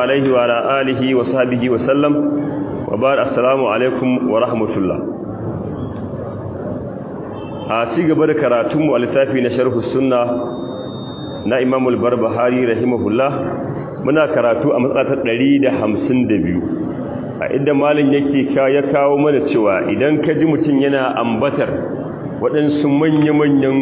عليه وعلى آله وصحبه وسلم وبعد السلام عليكم ورحمة الله a ci gaba da karatunmu a littafi na sharhu sunna na imam al-barbahari rahimahullah muna karatu a matsatar 152 a inda malin yake ya kawo mana cewa idan ka ji mutum yana ambatar waɗansu manya-manyan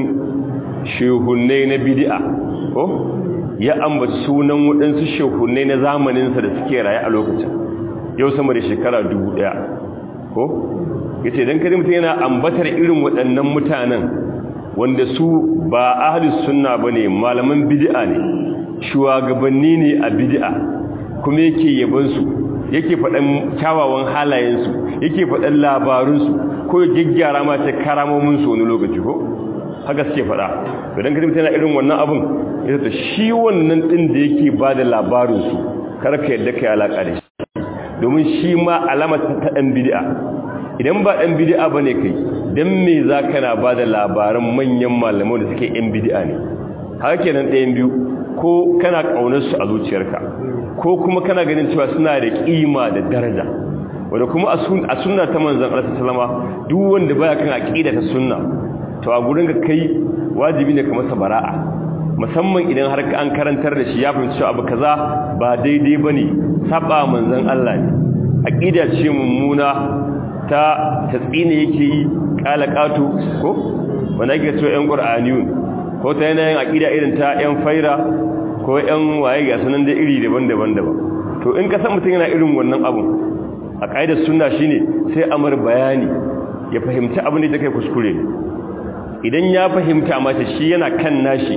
shehunai na bidi'a ko ya ambaci sunan waɗansu shehunai na zamaninsa da suke raye a lokacin yau sama da shekara dubu ɗaya ko ya ce don kadi mutum yana ambatar irin waɗannan mutanen wanda su ba ahalus sunna ba ne malaman bidi'a ne shugabanni ne a bidi'a kuma yake yabansu yake faɗan kyawawan halayensu yake faɗan labarunsu ko ya gyaggyara ma ta karamominsu wani lokaci ko haka suke faɗa idan ka tana irin wannan abin ya ta shi wannan ɗin da yake ba da labarinsu karka yadda ka yi alaƙa da shi domin shi ma alamar ta ɗan bidi'a idan ba ɗan bidi'a ba ne kai don me za ka na ba da labaran manyan malamai da suke ‘yan bidi'a ne haka kenan ɗayan biyu ko kana ƙaunarsu a zuciyarka ko kuma kana ganin cewa suna da ƙima da daraja wanda kuma a sunna ta manzan Allah sallama duk wanda baya kan aqida ta sunna to a gurin ga kai wajibi ne ka masa bara'a musamman idan har ka an karantar da shi ya fahimci cewa abu kaza ba daidai bane saba manzan Allah ne aqida ce mummuna ta tatsine yake yi kala katu ko wanda yake cewa ƴan qur'aniyun ko ta yanayin aqida irin ta ƴan faira ko ƴan waye ga sunan da iri daban-daban daban to in ka san mutum yana irin wannan abun a ƙa'idar sunna shine sai amar bayani ya fahimci abin da take kuskure idan ya fahimta mata shi yana kan nashi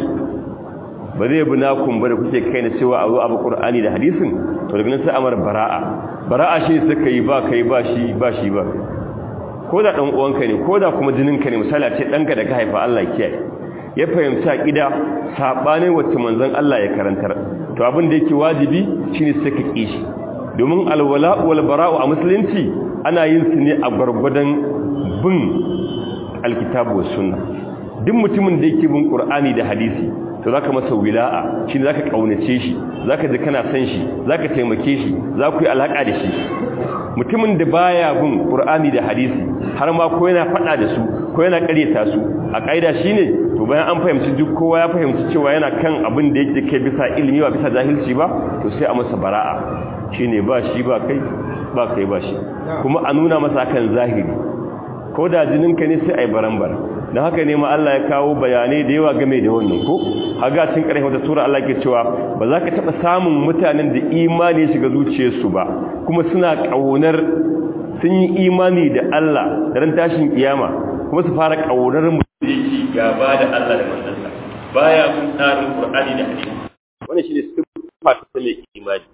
ba zai bi nakun ba da kuke kai na cewa a zo abu qur'ani da hadisin to daga nan sai amar bara'a bara'a shi suka yi ba kai ba shi ba shi ba ko da dan uwanka ne ko da kuma jininka ne misali a ce danka da ka haifa Allah kiyaye ya fahimci aqida sabanin wacce manzon Allah ya karantar to abin da yake wajibi shine sai ka kishi domin alwala wal bara'u a musulunci ana yin su ne a gwargwadon bin alkitabu was sunna duk mutumin da yake bin qur'ani da hadisi to zaka masa wila'a shine zaka kaunace shi zaka ji kana san shi zaka taimake shi za ku yi alaka da shi mutumin da baya bin qur'ani da hadisi har ma ko yana fada da su ko yana kareta su a kaida shine to bayan an fahimci duk kowa ya fahimci cewa yana kan abin da yake kai bisa ilimi ba bisa jahilci ba to sai a masa bara'a shine ba shi ba kai ba kai ba shi kuma a nuna masa kan zahiri ko da jininka ne sai ai baran-baran don haka ne ma Allah ya kawo bayanai da yawa game da wannan ko haga cin ƙarfi wata sura Allah ke cewa ba za ka taɓa samun mutanen da imani shiga zuciyarsu ba kuma suna ƙaunar sun yi imani da Allah da ran tashin kiyama kuma su fara ƙaunar mu da yake gaba da Allah da manzansa baya kun tsarin Qur'ani da hadisi wannan shine siffa ta mai imani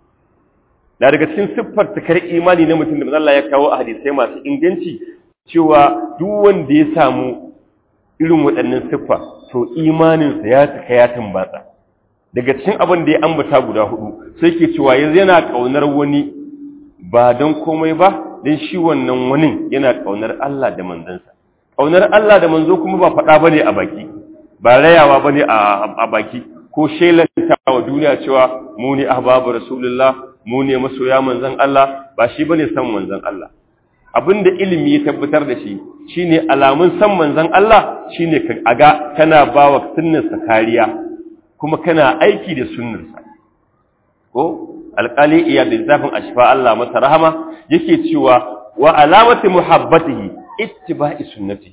na daga cikin siffar takar imani na mutum da Allah ya kawo a hadisai masu inganci cewa duk wanda ya samu irin waɗannan siffa to imaninsa ya cika ya tambatsa daga cikin abin da ya ambata guda hudu sai ke cewa yanzu yana ƙaunar wani ba don komai ba don shi wannan wani yana ƙaunar Allah da manzansa ƙaunar Allah da manzo kuma ba faɗa bane a baki ba rayawa bane a baki ko shelanta wa duniya cewa mu ne ahbabu rasulullah mu ne masoya manzan Allah ba shi bane san manzan Allah abinda ilimi ya tabbatar da shi shine alamun san manzan Allah shine ka aga kana bawa sunnarsa kariya kuma kana aiki da sunnarsa ko alqali iya da zafin ashfa Allah masa rahama yake cewa wa alamati muhabbatihi ittiba'i sunnati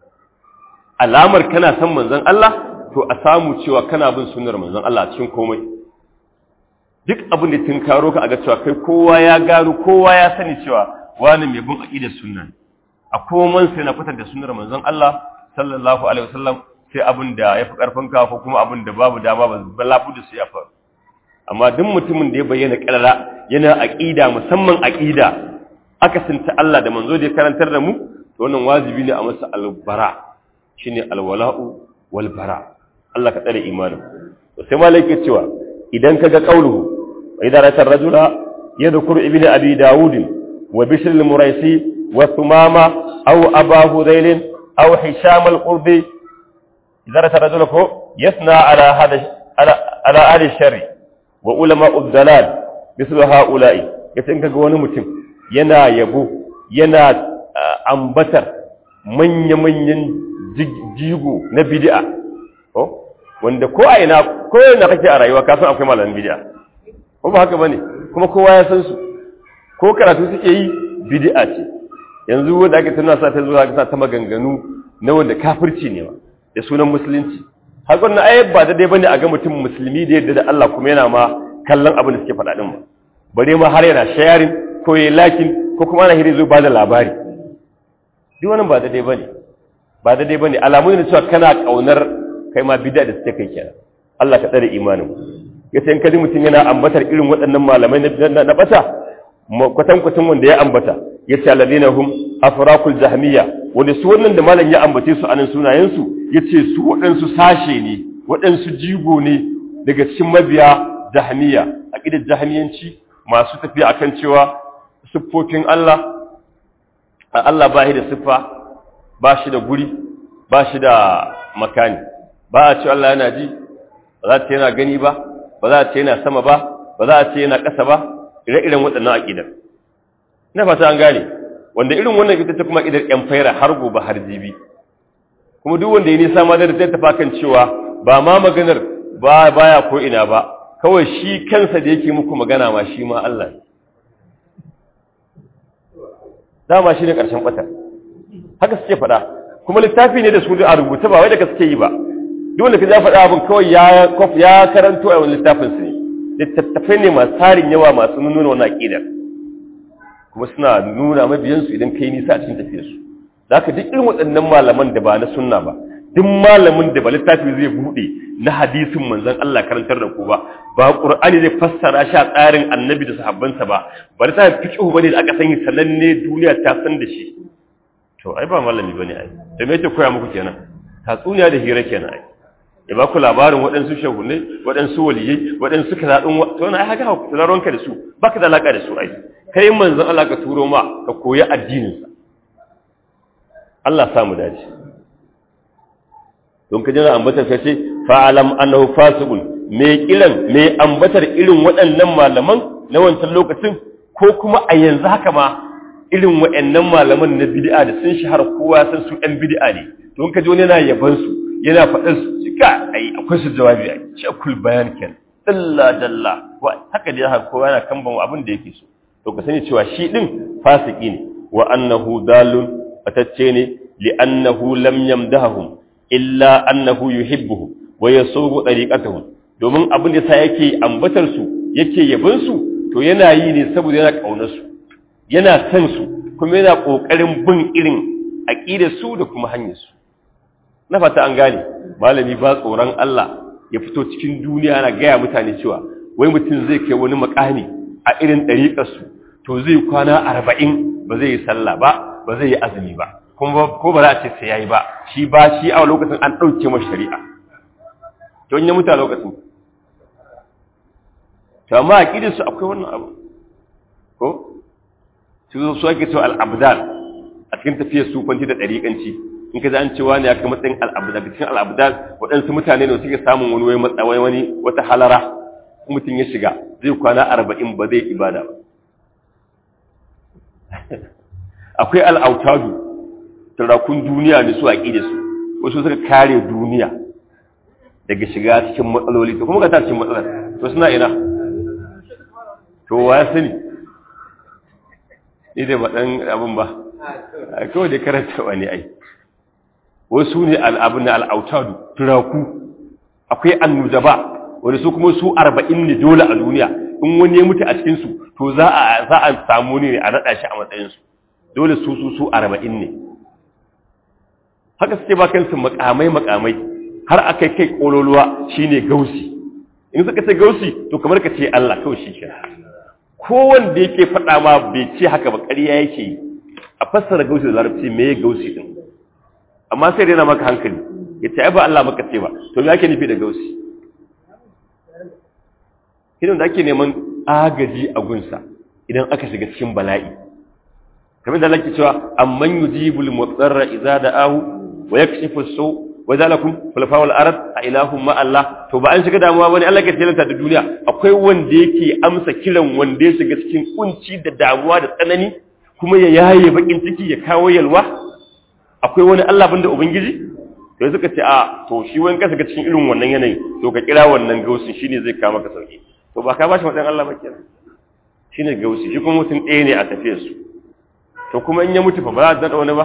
alamar kana san manzan Allah to a samu cewa kana bin sunnar manzan Allah cikin komai duk abin da tun karo ka aga cewa kai kowa ya gano kowa ya sani cewa wani mai bin aqidar sunna a koman sai na fitar da sunnar manzon Allah sallallahu alaihi wasallam sai abin da yafi karfin ka ko kuma abin da babu dama ba lafu da su ya faru amma duk mutumin da ya bayyana karara yana aqida musamman aqida aka sinta Allah da manzo da ya karantar da mu to wannan wajibi ne a masa albara shine alwala'u wal bara Allah ka tsare imanin to sai malaka cewa idan kaga qauluhu wa idza ra'ata ar-rajula yadhkuru ibnu abi daud wa bishr al-muraisi wa thumama aw aba hudayl aw hisham al-qurbi idza ra'ata ar-rajula ko yasna ala hada ala ala ahli shari wa ulama ad-dalal mislu haula'i yace in kaga wani mutum yana yabo yana ambatar manya-manyan jigo na bid'a ko wanda ko a ina ko yana kake a rayuwa ka san akwai malamin bid'a ko ba haka bane kuma kowa ya san su ko karatu suke yi bid'a ce yanzu wanda ake tana sa ta zuwa sa ta maganganu na wanda kafirci ne ba da sunan musulunci har wannan ayat ba da dai bane a ga mutum musulmi da yadda da Allah kuma yana ma kallon abin da suke faɗa din ba bare ma har yana sharing ko yayi lakin ko kuma ana hiri zo ba da labari duk wannan ba da dai bane ba da dai bane alamu ne cewa kana kaunar kai ma bid'a da suke kai kenan Allah ka tsare imanin yace in kaji mutum yana ambatar irin waɗannan malamai na bata kwatankwatan wanda ya ambata ya ce alladina hum afraqul jahmiya wanda su wannan da malam ya ambace su anan sunayen su yace su waɗansu sashe ne waɗansu jigo ne daga cikin mabiya jahmiya aqidar jahmiyanci masu tafiya akan cewa siffofin Allah Allah ba shi da siffa ba shi da guri ba shi da makani ba a ce Allah yana ji ba za ta yana gani ba ba za a ce yana sama ba ba za a ce yana ƙasa ba ire-iren waɗannan aƙidar na fata an gane wanda irin wannan ita ce kuma aƙidar ƴan faira har gobe har jibi kuma duk wanda ya nisa ma da ta tafa kan cewa ba ma maganar ba baya ko ina ba kawai shi kansa da yake muku magana ma shi ma Allah ne dama shi ne ƙarshen ɓata haka suke faɗa kuma littafi ne da su a rubuta ba wai da suke yi ba duk wanda ka ja faɗa abin kawai ya karanto a wani littafin su ne littattafai ne masu tarin yawa masu nuna wani aƙidar kuma suna nuna mabiyansu idan kai nisa a cikin tafiyarsu za ka duk irin waɗannan malaman da ba na sunna ba duk malamin da ba littafi zai buɗe na hadisin manzon Allah karantar da ku ba ba Qur'ani zai fassara shi a tsarin annabi da sahabbansa ba ba littafin fiqh bane da aka sani sananne duniya ta san da shi to ai ba malami bane ai da me yake koya muku kenan tatsuniya da hira kenan ai ya ba ku labarin waɗansu shahunai waɗansu waliyai waɗansu kazaɗin to na haka tunaronka da su ba ka da alaƙa da su ai kai manzon Allah ka turo ma ka koyi addininsa Allah samu dace don ka jira ambatar ka ce fa'alam annahu fasiqun me kiran me ambatar irin waɗannan malaman na wancan lokacin ko kuma a yanzu haka ma irin waɗannan malaman na bid'a da sun shahara kowa san su ɗan bid'a ne don ka ji wani yana yaban su yana faɗin su cika ai akwai su jawabi a shekul bayan ken dalla dalla haka dai haka kowa yana kamban abin da yake so to ka sani cewa shi din fasiki ne wa annahu dalun atacce ne li annahu lam yamdahum illa annahu yuhibbuhum wa yasubu tariqatuhum domin abin da sa yake ambatar su yake yabin su to yana yi ne saboda yana kaunar su yana san su kuma yana kokarin bin irin aqidar su da kuma hanyar su na fata an gane malami ba tsoron Allah ya fito cikin duniya ana gaya mutane cewa wai mutum zai kai wani makami a irin ɗariƙarsu to zai kwana arba'in ba zai yi sallah ba ba zai yi azumi ba kuma ko ba za a ce sai ya yi ba shi ba shi a lokacin an ɗauke ma shari'a to in ya mutu a lokacin to amma a ƙidarsu akwai wannan abu ko su su ake cewa al'abdal a cikin tafiyar sufanci da ɗariƙanci in ka ji an cewa ne aka matsayin al'abdal cikin al'abdal waɗansu mutane ne suke samun wani wai matsawai wani wata halara mutum ya shiga zai kwana arba'in ba zai ibada ba akwai al'autadu turakun duniya ne su a ƙi da su wasu suka kare duniya daga shiga cikin matsaloli to kuma ka ta cikin matsalar to suna ina to wa ya sani ni da baɗan abin ba kawai da karanta wani ai wasu ne al'abin na al'autadu turaku akwai annujaba wani su kuma su arba'in ne dole a duniya in wani ya mutu a cikinsu to za a za a samu ne a naɗa shi a matsayinsu dole su su su arba'in ne haka suke ba kansu makamai makamai har aka kai ƙololuwa shine gausi in suka ce gausi to kamar ka ce Allah kawai shi kira kowanda yake faɗa ma bai ce haka ba ƙarya yake yi a fassara gausi da larabci me ya gausi din amma sai rena maka hankali ya ce ai ba Allah maka ce ba to me ake nufi da gausi idan da ake neman agaji a gunsa idan aka shiga cikin bala'i kamar da lake cewa amman yujibul mutsarra idza da'ahu wa yakshifu su wa zalakum khulafa'ul ard a ilahum ma Allah to ba an shiga damuwa bane Allah ke tilanta da duniya akwai wanda yake amsa kiran wanda ya shiga cikin kunci da damuwa da tsanani kuma ya yaye bakin ciki ya kawo yalwa akwai wani Allah banda ubangiji to suka ce a to shi wani kasa ga cikin irin wannan yanayi to ka kira wannan gausin shine zai kawo maka sauki to ba ka bashi madan Allah ba kenan shine gausi shi kuma mutum ɗaya ne a tafiyar su to kuma in ya mutu fa ba za a daɗa wani ba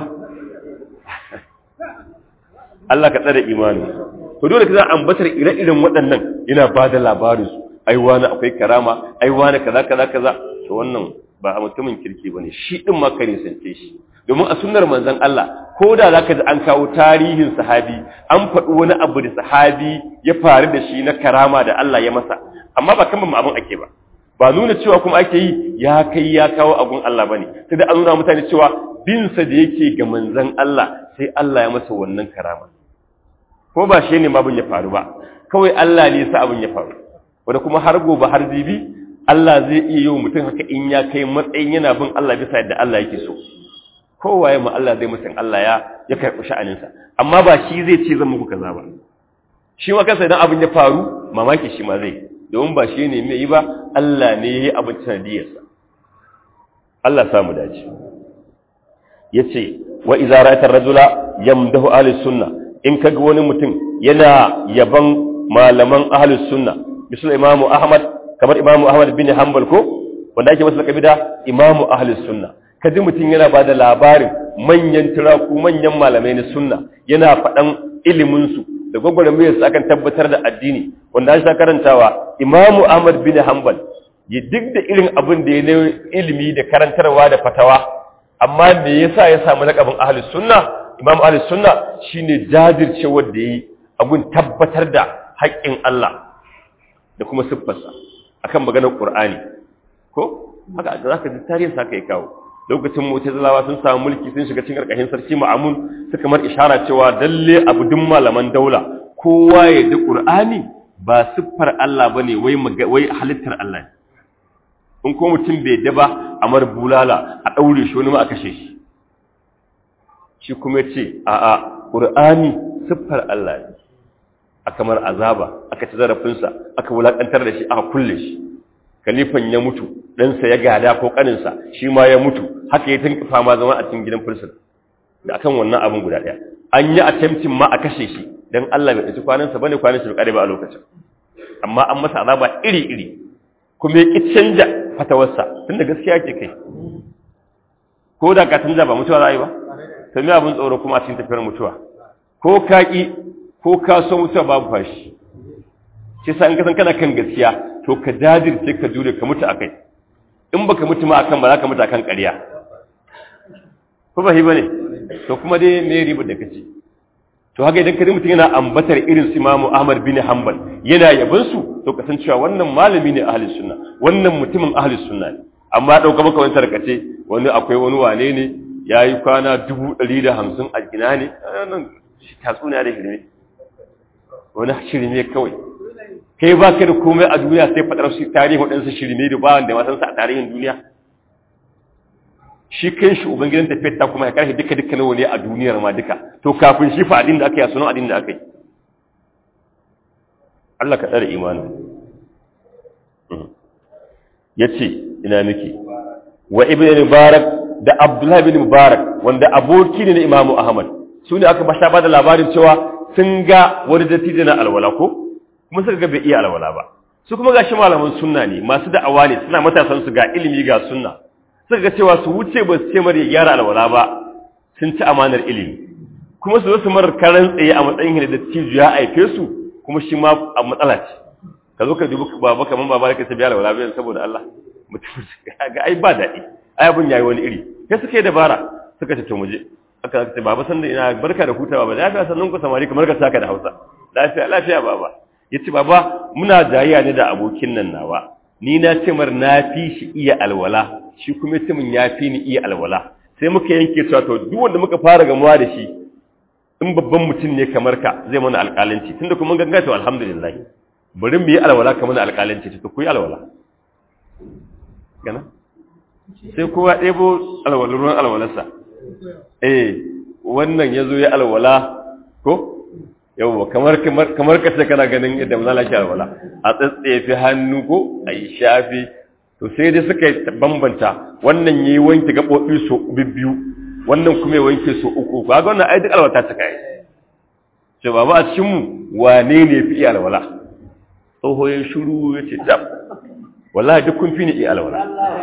Allah ka tsare imani to dole ka za ambatar ire-iren waɗannan yana ba da labarin su ai wani akwai karama ai wani kaza kaza kaza to wannan ba a mutumin kirki bane shi din ma kare sance shi domin a sunnar manzon Allah ko da zaka ji an kawo tarihin sahabi an faɗi wani abu da sahabi ya faru da shi na karama da Allah ya masa amma ba kan abin ake ba ba nuna cewa kuma ake yi ya kai ya kawo abun Allah bane sai da an nuna mutane cewa bin sa da yake ga manzon Allah sai Allah ya masa wannan karama ko ba shi ne abin ya faru ba kawai Allah ne sa abin ya faru wanda kuma har gobe har jibi Allah zai iya yi wa mutum haka in ya kai matsayin yana bin Allah bisa yadda Allah yake so kowaye ma Allah zai mutum Allah ya ya karɓi sha'aninsa amma ba shi zai ce zan muku kaza ba shi ma kansa idan abin ya faru mamaki shi ma zai domin ba shi ne mai yi ba Allah ne ya yi abin sanadiyarsa Allah samu dace ya ce wa iza ra'atar rajula yamdahu ahli sunna in kaga wani mutum yana yaban malaman ahli sunna misal imamu ahmad kamar imamu ahmad bin hanbal ko wanda ake masa lakabi da imamu ahli sunna kaji mutum yana bada labarin manyan turaku manyan malamai na sunna yana faɗan iliminsu da gwagwarmayar su akan tabbatar da addini wanda an sha karantawa imamu ahmad bin hanbal ya duk da irin abin da ya na ilimi da karantarwa da fatawa amma me yasa ya samu lakabin ahli sunna imam ahli sunna shine jajircewar da yi abun tabbatar da haƙƙin Allah da kuma siffarsa akan maganar Qur'ani ko haka zaka ji tarihin sa kai kawo lokacin mu'tazilawa sun samu mulki sun shiga cikin karkashin sarki Ma'mun suka mar ishara cewa dalle abu duk malaman daula kowa ya da Qur'ani ba siffar Allah bane wai wai halittar Allah ne in ko mutum bai daba a mar bulala a daure shi wani ma a kashe shi shi kuma ce a a Qur'ani siffar Allah ne a kamar azaba aka ci zarafinsa aka wulakantar da shi aka kulle shi kalifan ya mutu ɗansa ya gada ko ƙaninsa shi ma ya mutu haka ya tunka fama zama a cikin gidan firsin da akan wannan abin guda ɗaya an yi attempting ma a kashe shi don Allah bai ɗauki kwanansa bane kwanan shi bai ba a lokacin amma an masa azaba iri-iri kuma ya ƙi canja fatawarsa tunda gaskiya ke kai ko da ka canja ba mutuwa za a yi ba to me abin tsoro kuma a cikin tafiyar mutuwa ko ka ƙi ko ka so mutuwa babu fashi shi sa in ka san kana kan gaskiya to ka jajirce ka jure ka mutu akai in baka mutu ma akan ba za ka mutu akan ƙarya ko ba bane to kuma dai me riba da kace to haka idan kadi mutum yana ambatar irin su Imam Ahmad bin Hanbal yana yabon su to ka san cewa wannan malami ne ahli sunna wannan mutumin ahli sunna ne amma dauka maka wani tarkace wani akwai wani wane ne yayi kwana 150 a gina ne nan tatsuniya da shirme wani shirme kawai kai ba ka da komai a duniya sai faɗar su tarihin waɗansu shirme da ba wanda masansa a tarihin duniya shi kan shi ubangidan tafiyar ta kuma ya karfe duka duka nawa ne a duniyar ma duka to kafin shi fa adin da aka yi a sunan adin da aka yi Allah ka tsare imanin ya ce ina miki wa ibn mubarak da abdullahi bin mubarak wanda aboki ne na imamu ahmad su ne aka basha ba da labarin cewa sun ga wani dattijo na alwala ko kuma suka ga bai iya alwala ba su kuma gashi malaman sunna ne masu da'awa ne suna matasan su ga ilimi ga sunna suka ga cewa su wuce ba su ce mara ya gyara alwala ba sun ci amanar ilimi kuma su zo su marar karan tsaye a matsayin da dattijo ya aife su kuma shi ma a matsala ce ka zo ka dubi baba kaman baba ka tabiya alwala bayan saboda Allah mutum ga ai ba daɗi ai abun yayi wani iri sai suka yi dabara suka ce to mu je aka ce baba san da ina barka da hutawa ba lafiya sannan ku samari kamar ka saka da Hausa lafiya lafiya baba yace baba muna jayayya ne da abokin nan nawa ni na ce mar na fi shi iya alwala shi kuma yace mun ya fi ni iya alwala sai muka yanke cewa to duk wanda muka fara gamuwa da shi in babban mutum ne kamar ka zai mana alƙalanci tunda kuma mun ganga to alhamdulillah bari mu yi alwala kamar alƙalanci to ku yi alwala gana sai kowa ɗebo alwalar ruwan alwalarsa eh wannan ya zo ya alwala ko yawwa kamar kamar kamar kace kana ganin yadda manzo Allah ya alwala a tsatsefe hannu ko ai shafi to sai dai suka bambanta wannan yayi wanke gabobi so bibbiyu wannan kuma ya wanke so uku kaga wannan ai duk alwata ta kai ce baba a cikin mu wane ne fi iya alwala tsoho ya shiru ya ce dab wallahi duk kun fi ni iya alwala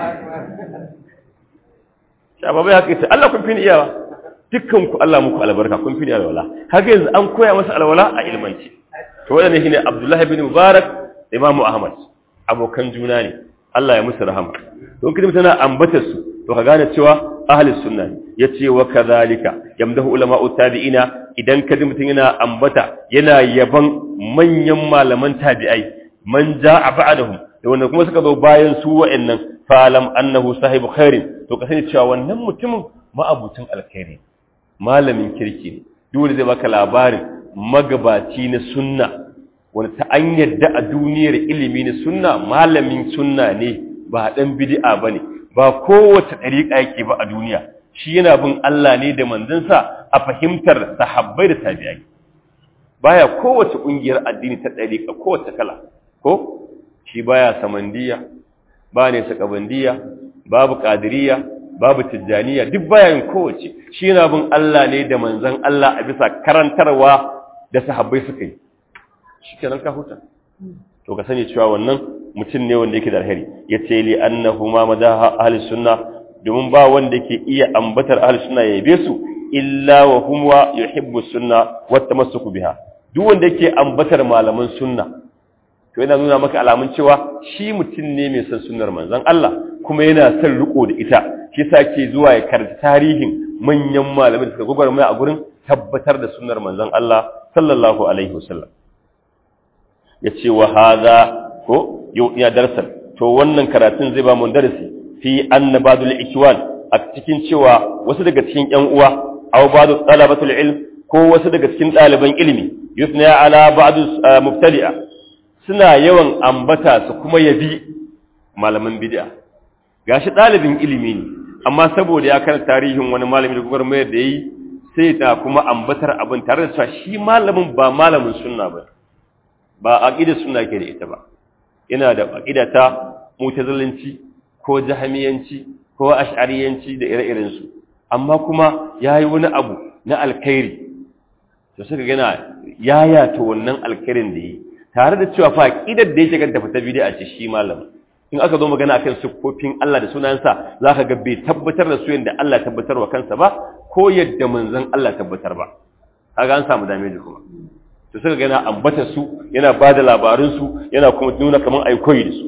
sha baba ya ce Allah kun fi ni iya ba dukkan ku Allah muku albarka kun fi ni alwala haka yanzu an koya masa alwala a ilmanci to wannan shine Abdullah ibn Mubarak Imam Ahmad abokan juna ne Allah ya musu rahama don kidi mutana ambata su to ka gane cewa ahlus sunna ne yace wa kadhalika yamdahu ulama'u tabi'ina idan kadi mutun yana ambata yana yaban manyan malaman tabi'ai man ja'a ba'dahum da wanda kuma suka zo bayan su wa'annan falam annahu sahibu khairin to ka sani cewa wannan mutumin ma'abucin alkhairi malamin kirki ne dole zai baka labarin magabaci na sunna wanda ta an yadda a duniyar ilimi na sunna malamin sunna ne ba dan bid'a bane ba kowace dariƙa yake ba a duniya shi yana bin Allah ne da manzansa a fahimtar sahabbai da tabi'ai baya kowace kungiyar addini ta dariƙa kowace kala ko shi baya samandiya ba ne sakabandiya babu qadiriyya babu tijjaniya duk bayan kowace shi yana bin Allah ne da manzan Allah a bisa karantarwa da sahabbai suka yi shi kenan ka huta to ka sani cewa wannan mutum ne wanda yake da alheri ya ce li annahu ma madaha ahli sunna domin ba wanda yake iya ambatar ahli sunna ya yabe su illa wa hum wa yuhibbu sunna wa tamassuku biha duk wanda yake ambatar malaman sunna to yana nuna maka alamun cewa shi mutum ne mai son sunnar manzon Allah kuma yana son riko da ita shi yasa ke zuwa ya karanta tarihin manyan malamai da suka gwagwarmaya a gurin tabbatar da sunnar manzon Allah sallallahu alaihi wasallam yace wa hadha ko yau ya darsan to wannan karatun zai ba mu darasi fi anna badul ikwan a cikin cewa wasu daga cikin ƴan uwa aw badu talabatul ilm ko wasu daga cikin ɗaliban ilimi yusna ala ba'd mubtadi'a suna yawan ambata su kuma yabi malaman bid'a gashi ɗalibin ilimi ne amma saboda ya karanta tarihin wani malami da gwagwarmayar da yi sai ta kuma ambatar abin tare da cewa shi malamin ba malamin sunna ba ba aqidar sunna ke da ita ba yana da aqida ta mutazilanci ko jahamiyanci ko ash'ariyanci da ire-iren su amma kuma yayi wani abu na alkhairi to suka gana yaya to wannan alkhairin da yi tare da cewa fa aqidar da yake ganta fita bid'a ce shi malamin in aka zo magana akan siffofin Allah da sunansa zaka ga bai tabbatar da su yanda Allah tabbatar wa kansa ba ko yadda manzon Allah tabbatar ba kaga an samu damage kuma to suka ga yana ambata su yana bada labarun su yana kuma nuna kaman ai koyi da su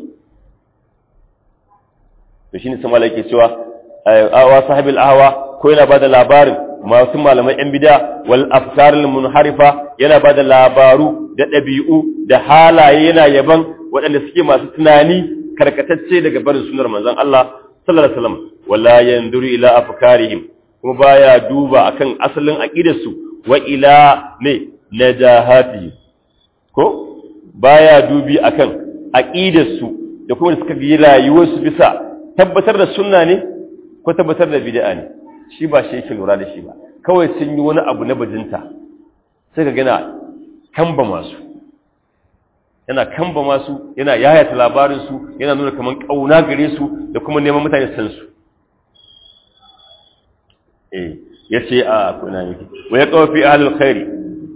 to shine sai malaka cewa awa sahibil ahwa ko yana bada labarin masu malaman yan bid'a wal afkarul munharifa yana bada labaru da dabi'u da halaye yana yaban waɗanda suke masu tunani karkatacce daga barin sunar manzon Allah sallallahu alaihi wasallam wala yanzuru ila afkarihim kuma baya duba akan asalin aqidarsu wa ila ne najahatihim ko baya dubi akan aqidarsu da kuma suka yi rayuwarsu bisa tabbatar da sunna ne ko tabbatar da bid'a ne shi ba shi yake lura da shi ba kawai sun yi wani abu na bajinta sai ka gana kamba masu yana kamba masu yana yayata labarinsu yana nuna kamar ƙauna gare su da kuma neman mutane san su eh ya ce a kuna yake wa ya kawo fi ahalul khairi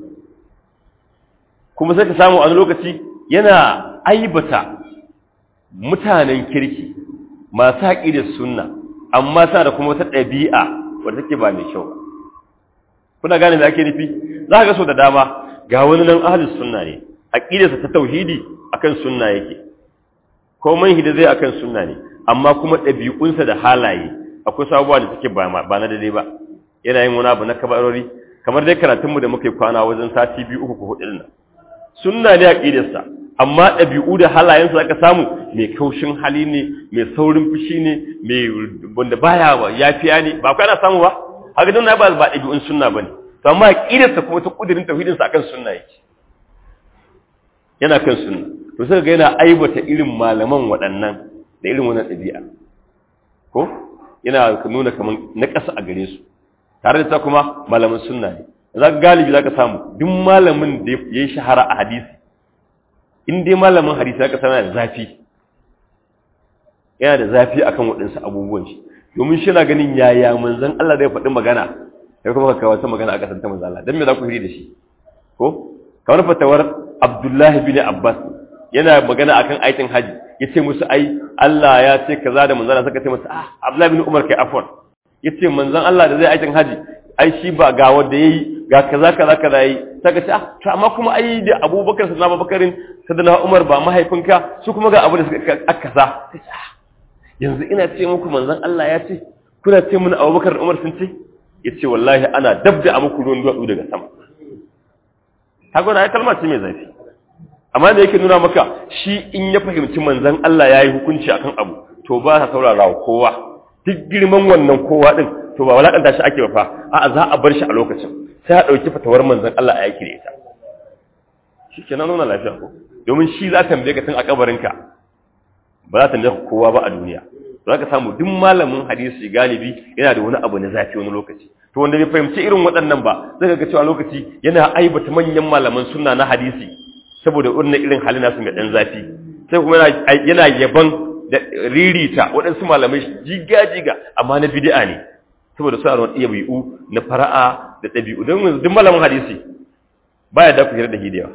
kuma sai ka samu a lokaci yana aibata mutanen kirki masu haƙi da sunna amma sa da kuma wata ɗabi'a wadda take ba mai kyau ba kuna gane me ake nufi za ka ga so da dama ga wani nan ahalus sunna ne aqidarsa ta tauhidi akan sunna yake ko manhida zai akan sunna ne amma kuma ɗabi'unsa da halaye akwai sabuwa da suke ba ba na daidai ba yana yin wani abu na kabarori kamar dai karatun mu da muke kwana wajen sati biyu uku ko hudu nan sunna ne aqidarsa amma ɗabi'u da halayensa aka samu mai kaushin hali ne mai saurin fushi ne mai wanda baya yafiya ne ba kai ana samu ba haka dan ba ba ɗabi'un sunna bane to amma aqidarsa kuma ta kudirin tauhidinsa akan sunna yake yana kan sunna to sai ga yana aibata irin malaman waɗannan da irin wannan ɗabi'a ko yana nuna kaman na ƙasa a gare su tare da ta kuma malaman sunna ne za ka galibi za ka samu duk malamin da ya yi shahara a hadisi in dai malamin hadisi za ka sana da zafi yana da zafi akan waɗansu abubuwan shi domin shi na ganin yaya manzan Allah zai faɗi magana ya kuma ka kawo wata magana a ƙasar ta manzan Allah don me za ku hiri da shi ko kamar fatawar Abdullahi bin Abbas yana magana akan aikin haji ya ce musu ai Allah ya ce kaza da manzan Allah suka ce masa ah Abdullahi bin Umar kai afwan ya ce manzan Allah da zai aikin haji ai shi ba ga wanda yayi ga kaza kaza kaza yayi saka ce ah to amma kuma ai da Abubakar sallallahu alaihi Abubakarin sadana Umar ba mahaifinka su kuma ga abu da suka kaza yanzu ina ce muku manzon Allah ya ce kuna ce mun Abubakar da Umar sun ce yace wallahi ana dabda a muku ruwan duwatsu daga sama kaga na kalma ce mai zafi amma da yake nuna maka shi in ya fahimci manzon Allah ya yi hukunci akan abu to ba sa saurara wa kowa duk girman wannan kowa din to ba walakanta shi ake ba fa a'a za a bar shi a lokacin sai a dauki fatawar manzon Allah a yake da ita shi kenan nuna lafiya ko domin shi za ta tambaye ka tun a kabarinka ba za ta tambaye kowa ba a duniya za ka samu duk malamin hadisi galibi yana da wani abu na zafi wani lokaci to wanda bai fahimci irin waɗannan ba zai ga cewa lokaci yana aibata manyan malaman sunna na hadisi saboda irin irin halin nasu mai dan zafi sai kuma yana yaban da ririta waɗansu malamai jiga-jiga amma na bid'a ne saboda suna da wani ɗabi'u na fara'a da ɗabi'u don duk malamin hadisi baya da ku hira da hidiyawa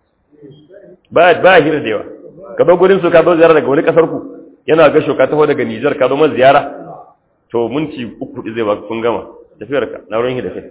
baya baya hira da yawa ka zo gurin su ka zo ziyara daga wani kasar ku yana ga shoka taho daga Niger ka zo man ziyara to minti uku zai ba kun gama tafiyar ka na ruwan da kai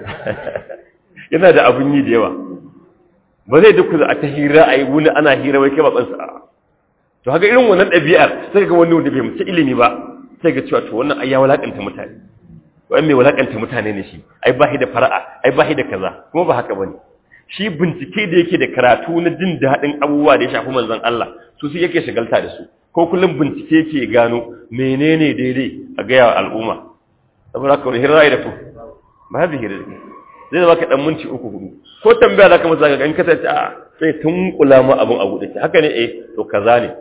yana da abun yi da yawa ba zai duk a ta hira a yi wuni ana hira wai kai ba tsansa a to haka irin wannan ɗabi'ar sai ga wani wanda bai mutu ilimi ba sai ga cewa to wannan ai ya walakanta mutane wai mai walakanta mutane ne shi ai ba shi da fara'a ai ba shi da kaza kuma ba haka bane shi bincike da yake da karatu na jin daɗin abubuwa da ya shafi manzon Allah su su yake shagalta da su ko kullum bincike yake gano menene daidai a gaya wa al'umma saboda haka wani hirra da ku ba hadi hirra zai zama ka dan minti uku hudu ko tambaya zaka masa ga in ka tace a sai tun kula ma abun a gudu haka ne eh to kaza ne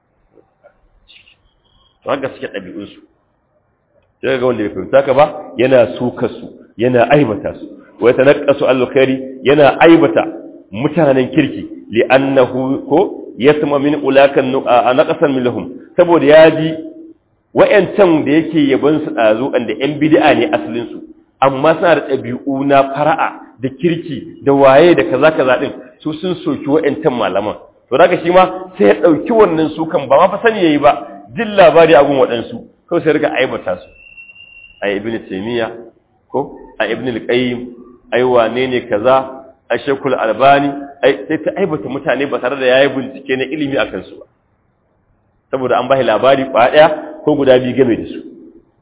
to haka suke ɗabi'un su sai ga wanda bai fahimta ka ba yana suka su yana aibata su wa yatanaqasu al-khairi yana aibata mutanen kirki li'annahu ko yasma min ulakan naqasan minhum saboda yaji wayancan da yake yaban su dazu anda yan bid'a ne asalin su amma suna da ɗabi'u na fara'a da kirki da waye da kaza kaza din su sun soki wayancan malaman to daga shi ma sai ya dauki wannan sukan ba ma fa sani yayi ba jin labari a gun waɗansu kawai sai riga aibata su a ibn taymiya ko a ibn al-qayyim ai wane ne kaza a shekul albani ai sai ta aibata mutane ba tare da yayi bincike na ilimi akan su ba saboda an bai labari ba daya ko guda biyu game da su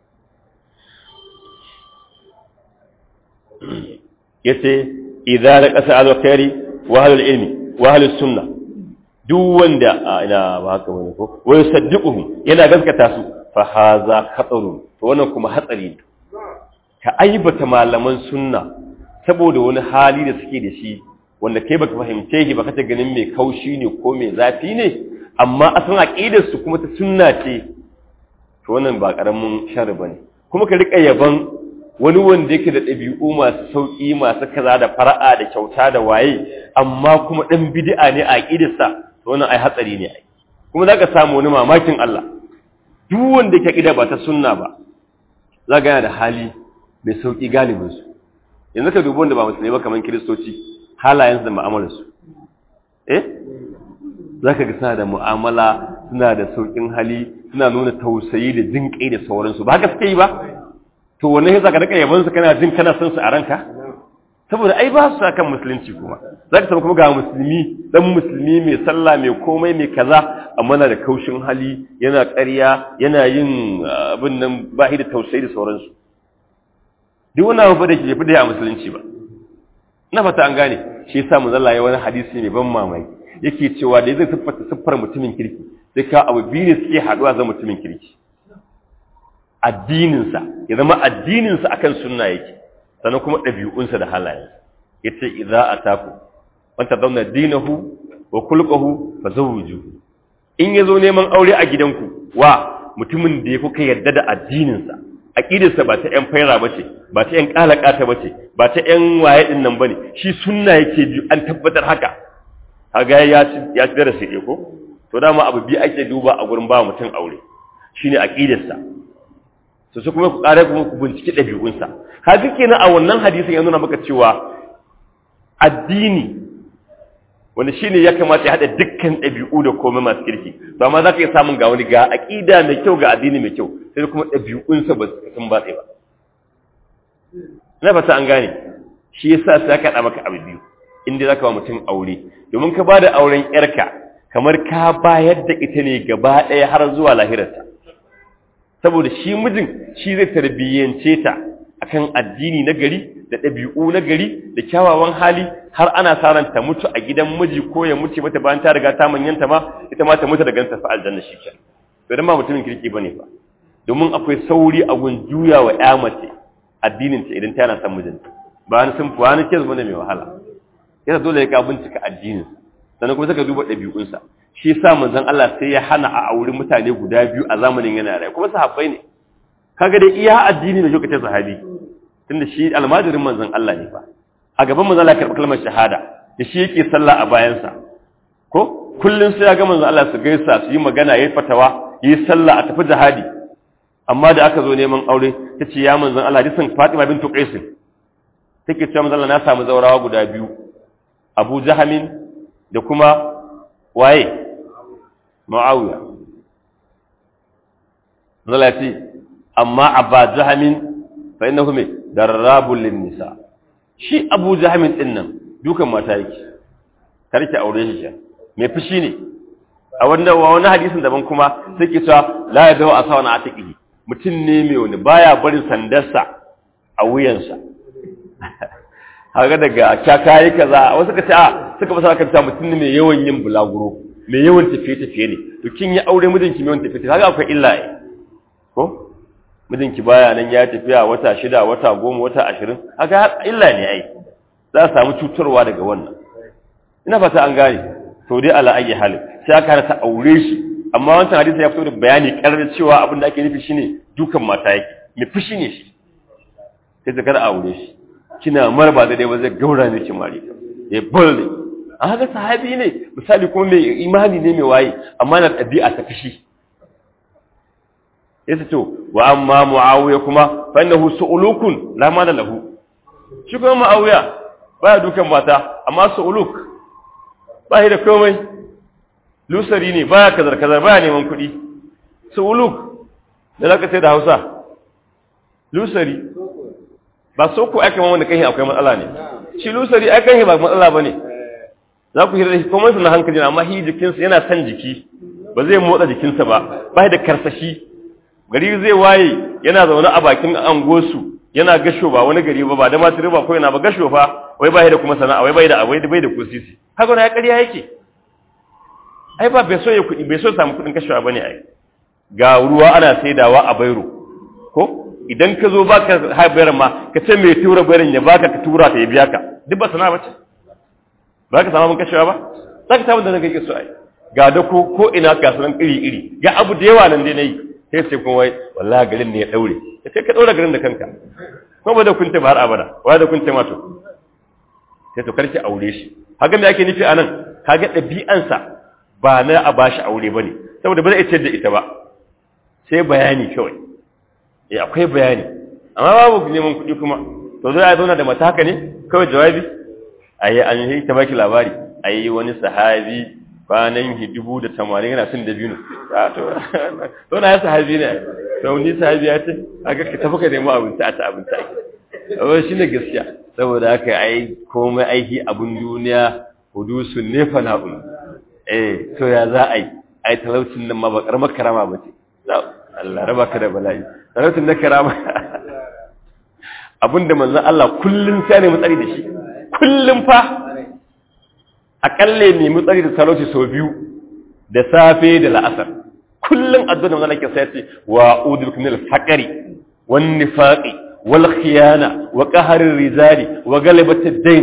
yace idza laqasa al-khairi wa ahlul ilmi wa ahlus sunnah duk wanda ina ba haka bane ko wai saddiquhum yana gaskata su fa haza khatarun to wannan kuma hatsari ne ka aibata malaman sunna saboda wani hali da suke da shi wanda kai baka fahimce shi baka ta ganin mai kaushi ne ko mai zafi ne amma asan aqidar su kuma ta sunna ce to wannan ba karamin sharri bane kuma ka rika yaban wani wanda yake da ɗabi'u masu sauƙi masu kaza da fara'a da kyauta da waye amma kuma ɗan bid'a ne a aqidarsa to wannan ai hatsari ne ai kuma zaka samu wani mamakin Allah duk wanda yake aqida ba ta sunna ba zaka yana da hali mai sauƙi galibin su yanzu ka dubi wanda ba musulmi ba kamar kiristoci halayensu da mu'amalarsu eh zaka ga suna da mu'amala suna da sauƙin hali suna nuna tausayi da jin kai da sauransu ba haka suke yi ba to wannan yasa ka rika yaban su kana jin kana son su a ranka saboda ai ba su kan musulunci kuma zaka samu kuma ga musulmi dan musulmi mai sallah mai komai mai kaza amma na da kaushin hali yana ƙarya yana yin abin nan ba da tausayi da sauransu duk wani abu da ke jefi da ya musulunci ba na fata an gane shi yasa mu zalla ya wani hadisi mai ban mamaki yake cewa da zai siffata siffar mutumin kirki sai ka abu biyu ne suke haɗuwa zama mutumin kirki addininsa ya zama addininsa akan sunna yake sannan kuma ɗabi'unsa da halayensa yace idza ataku wanta zauna dinahu wa kulqahu fa zawjuhu in yazo neman aure a gidanku wa mutumin da ya kuka yarda da addininsa aqidarsa ba ta ƴan faira bace ba ta ƴan kalakata bace ba ta ƴan waye din nan bane shi sunna yake ji an tabbatar haka kaga ya ci ya ci darasi ɗaya ko to dama abu bi ake duba a gurin ba mutum aure shine aqidarsa to su kuma ku kare kuma ku binciki ɗabi'unsa kaga kenan a wannan hadisin ya nuna maka cewa addini wanda shi ne ya kamata ya haɗa dukkan ɗabi'u da komai masu kirki to amma za ka iya samun ga wani ga aƙida mai kyau ga addini mai kyau sai kuma ɗabi'unsa ba su sun batse ba na fata an gane shi yasa sai aka haɗa maka abu biyu inda za ka ba mutum aure domin ka ba da auren ƴarka kamar ka bayar da ita ne gaba ɗaya har zuwa lahirarta saboda shi mijin shi zai tarbiyyance ta akan addini na gari da ɗabi'u na gari da kyawawan hali har ana sa ran ta mutu a gidan miji ko ya mutu mata bayan ta riga ta manyanta ma ita ma ta mutu daga ta fa aljanna shi ke to dan ba mutumin kirki bane fa domin akwai sauri a gun juya wa ƴa mace addinin ta idan tana son mijinta ba ni sun fuwa ni ke zama mai wahala yana dole ya ka bincika addinin sannan kuma saka duba ɗabi'unsa shi yasa manzon Allah sai ya hana a auri mutane guda biyu a zamanin yana rai kuma sahabbai ne kaga dai iya addini da lokacin sahabi tunda shi almajirin manzon Allah ne fa a gaban manzon Allah karɓi kalmar shahada da shi yake sallah a bayansa ko kullun sai ya ga manzon Allah su gaisa su yi magana yayi fatawa yi sallah a tafi jihadi amma da aka zo neman aure tace ya manzon Allah hadisin Fatima bintu Qais take cewa manzon Allah na samu zaurawa guda biyu Abu Jahamin da kuma waye Muawiya manzon Allah ya ce amma Abba Jahamin fa innahu me darrabul nisa shi Abu Jahamin din nan dukan mata yake karki aure shi ke me fushi ne a wanda wani hadisin daban kuma sai ke cewa la yadaw asawana atiqihi mutum ne mai wani baya barin sandarsa a wuyansa haka daga kyaka yi kaza wasu ka ce a suka fasa kan ta mutum ne mai yawan yin bulaguro mai yawan tafiye-tafiye ne to kin yi aure mijinki mai yawan tafiye haka akwai illa ne ko mijinki baya nan ya tafiya wata shida wata goma wata ashirin haka illa ne ai za a samu cutarwa daga wannan ina fata an gane to dai ala ayi halin sai aka hana ta aure shi amma wancan hadisi ya fito da bayani karar cewa abin da ake nufi shine dukan mata yake me fushi ne shi sai ta kada aure shi kina mara ba daidai ba zai gaura ne ki mari ya bulle a haka sahabi ne misali kuma mai imani ne mai waye amma na ɗabi'a ta fushi yace to wa amma muawiya kuma fa innahu su'ulukun la mala lahu shi kuma muawiya baya dukan mata amma su'uluk ba shi da komai lusari ne baya kazar kazar baya neman kuɗi su'uluk da zaka sai da Hausa lusari ba so ku aka wanda kai akwai matsala ne shi lusari ai kai ba matsala bane za ku hira da shi komai na hankali amma hi jikinsa yana son jiki ba zai motsa jikinsa ba ba da karsashi gari zai waye yana zaune a bakin angosu yana gasho ba wani gari ba ba da masu riba ko yana ba gasho fa wai bai da kuma sana'a wai bai da abai bai da kusisi haka na ya ƙarya yake ai ba bai so ya kuɗi bai so samu kuɗin kashewa bane ai ga ruwa ana saidawa a bairo ko idan ka zo baka haɓar ma ka ce mai tura bayarin ya baka ka tura ta ya biya ka duk ba sana'a bace ba ka samu kashewa ba za ka samu da na kake so ai ga da ko ko ina kasuwan iri iri ga abu da yawa nan dai nayi sai sai kuma wai wallahi garin ne ya daure sai ka daura garin da kanka ko ba da kunta ba har abada wa da kunta ma to sai to karki aure shi haka me ake nufi anan kaga ɗabi'ansa ba na a bashi aure bane saboda ba zai ce da ita ba sai bayani kawai eh akwai bayani amma babu neman kuɗi kuma to zai zauna da mata haka ne kawai jawabi ayi an yi ta baki labari ayi wani sahabi kwanan dubu da tamanin yana sun da biyu to na ya sahabi ne to ni sahabi ya ce aka ka tafi ka nemi abinci a ta abinci ake amma shi ne gaskiya saboda haka ai komai aiki abin duniya hudusun ne fana'un eh to ya za a yi ai talaucin nan ma ba karamar karama ba ce Allah raba ka da bala'i talaucin na karama abinda manzon Allah kullun sai ne mutsari da shi kullun fa akalle ne mutsari da talauci sau biyu da safe da la'asar kullun addu'a manzon Allah ke sai ce wa udul minal faqri wan nifaqi wal khiyana wa qahri rizali wa galabati ad-dayn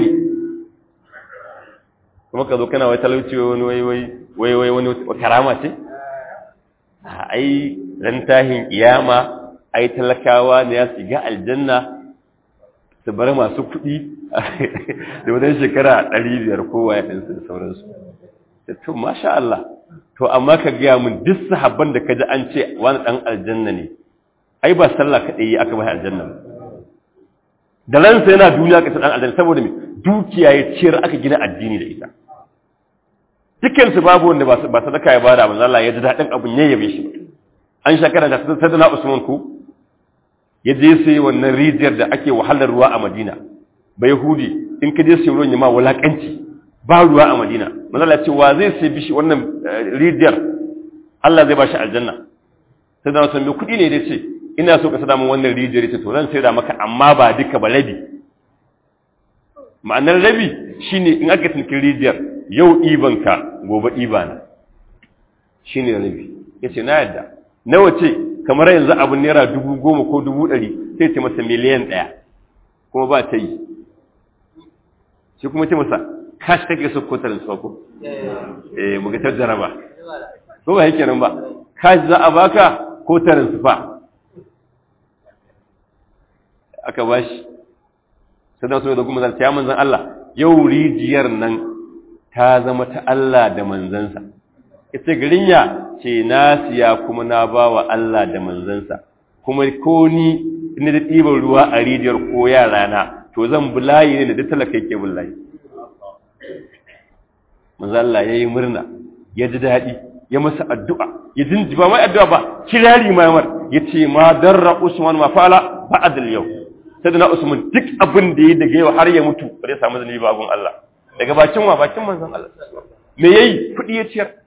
kuma ka zo kana wai talauci wani wai wai wai wai wani karama ce ai ran tahin kiyama ai talakawa ne ya shiga aljanna su bar masu kuɗi da wajen shekara ɗari biyar kowa ya ɗansu da sauransu da to masha Allah to amma ka gaya min duk sahabban da ka ji an ce wani ɗan aljanna ne ai ba sallah kaɗai yi aka bai aljanna ba da ransa yana duniya ka ɗan aljanna saboda me dukiya ya ciyar aka gina addini da ita dukansu babu wanda ba sadaka ya bada manzo Allah ya ji daɗin abun ya yabe shi an shakara da sadana Usman ku ya je sai wannan rijiyar da ake wahalar ruwa a Madina ba Yahudi in ka je sai ruwan ya ma wulakanci ba ruwa a Madina manzo Allah ce wa zai sai bishi wannan rijiyar Allah zai ba shi aljanna sai da wasan mai kuɗi ne dai ce ina so ka sada min wannan rijiyar ce to zan sai da maka amma ba duka ba rabi ma'anar rabi shine in aka tinkin rijiyar yau ibanka gobe ibana shine rabi yace na yadda nawa ce kamar yanzu abin naira dubu goma ko dubu ɗari sai ce masa miliyan ɗaya kuma ba ta yi shi kuma ce masa kashi take so ko tarin ko eh muga ta jaraba ko ba yake nan ba kashi za a baka ko tarin sufa aka bashi sai da so da kuma zanta ya manzan Allah yau rijiyar nan ta zama ta Allah da manzansa ita garin ya ce na siya kuma na ba wa Allah da manzansa kuma ko ni ina da ɗiban ruwa a rijiyar ko yara na to zan bulayi ne da duk talaka yake bulayi manzo Allah ya yi murna ya ji daɗi ya masa addu'a ya jinji ba mai addu'a ba kirari ma yamar ya ce ma darra usman ma fa'ala ba'ad al-yau sai da na usman duk abin da ya daga yau har ya mutu ba zai samu zanibi ba gun Allah daga bakin wa bakin manzon Allah me yayi kudi ya ciyar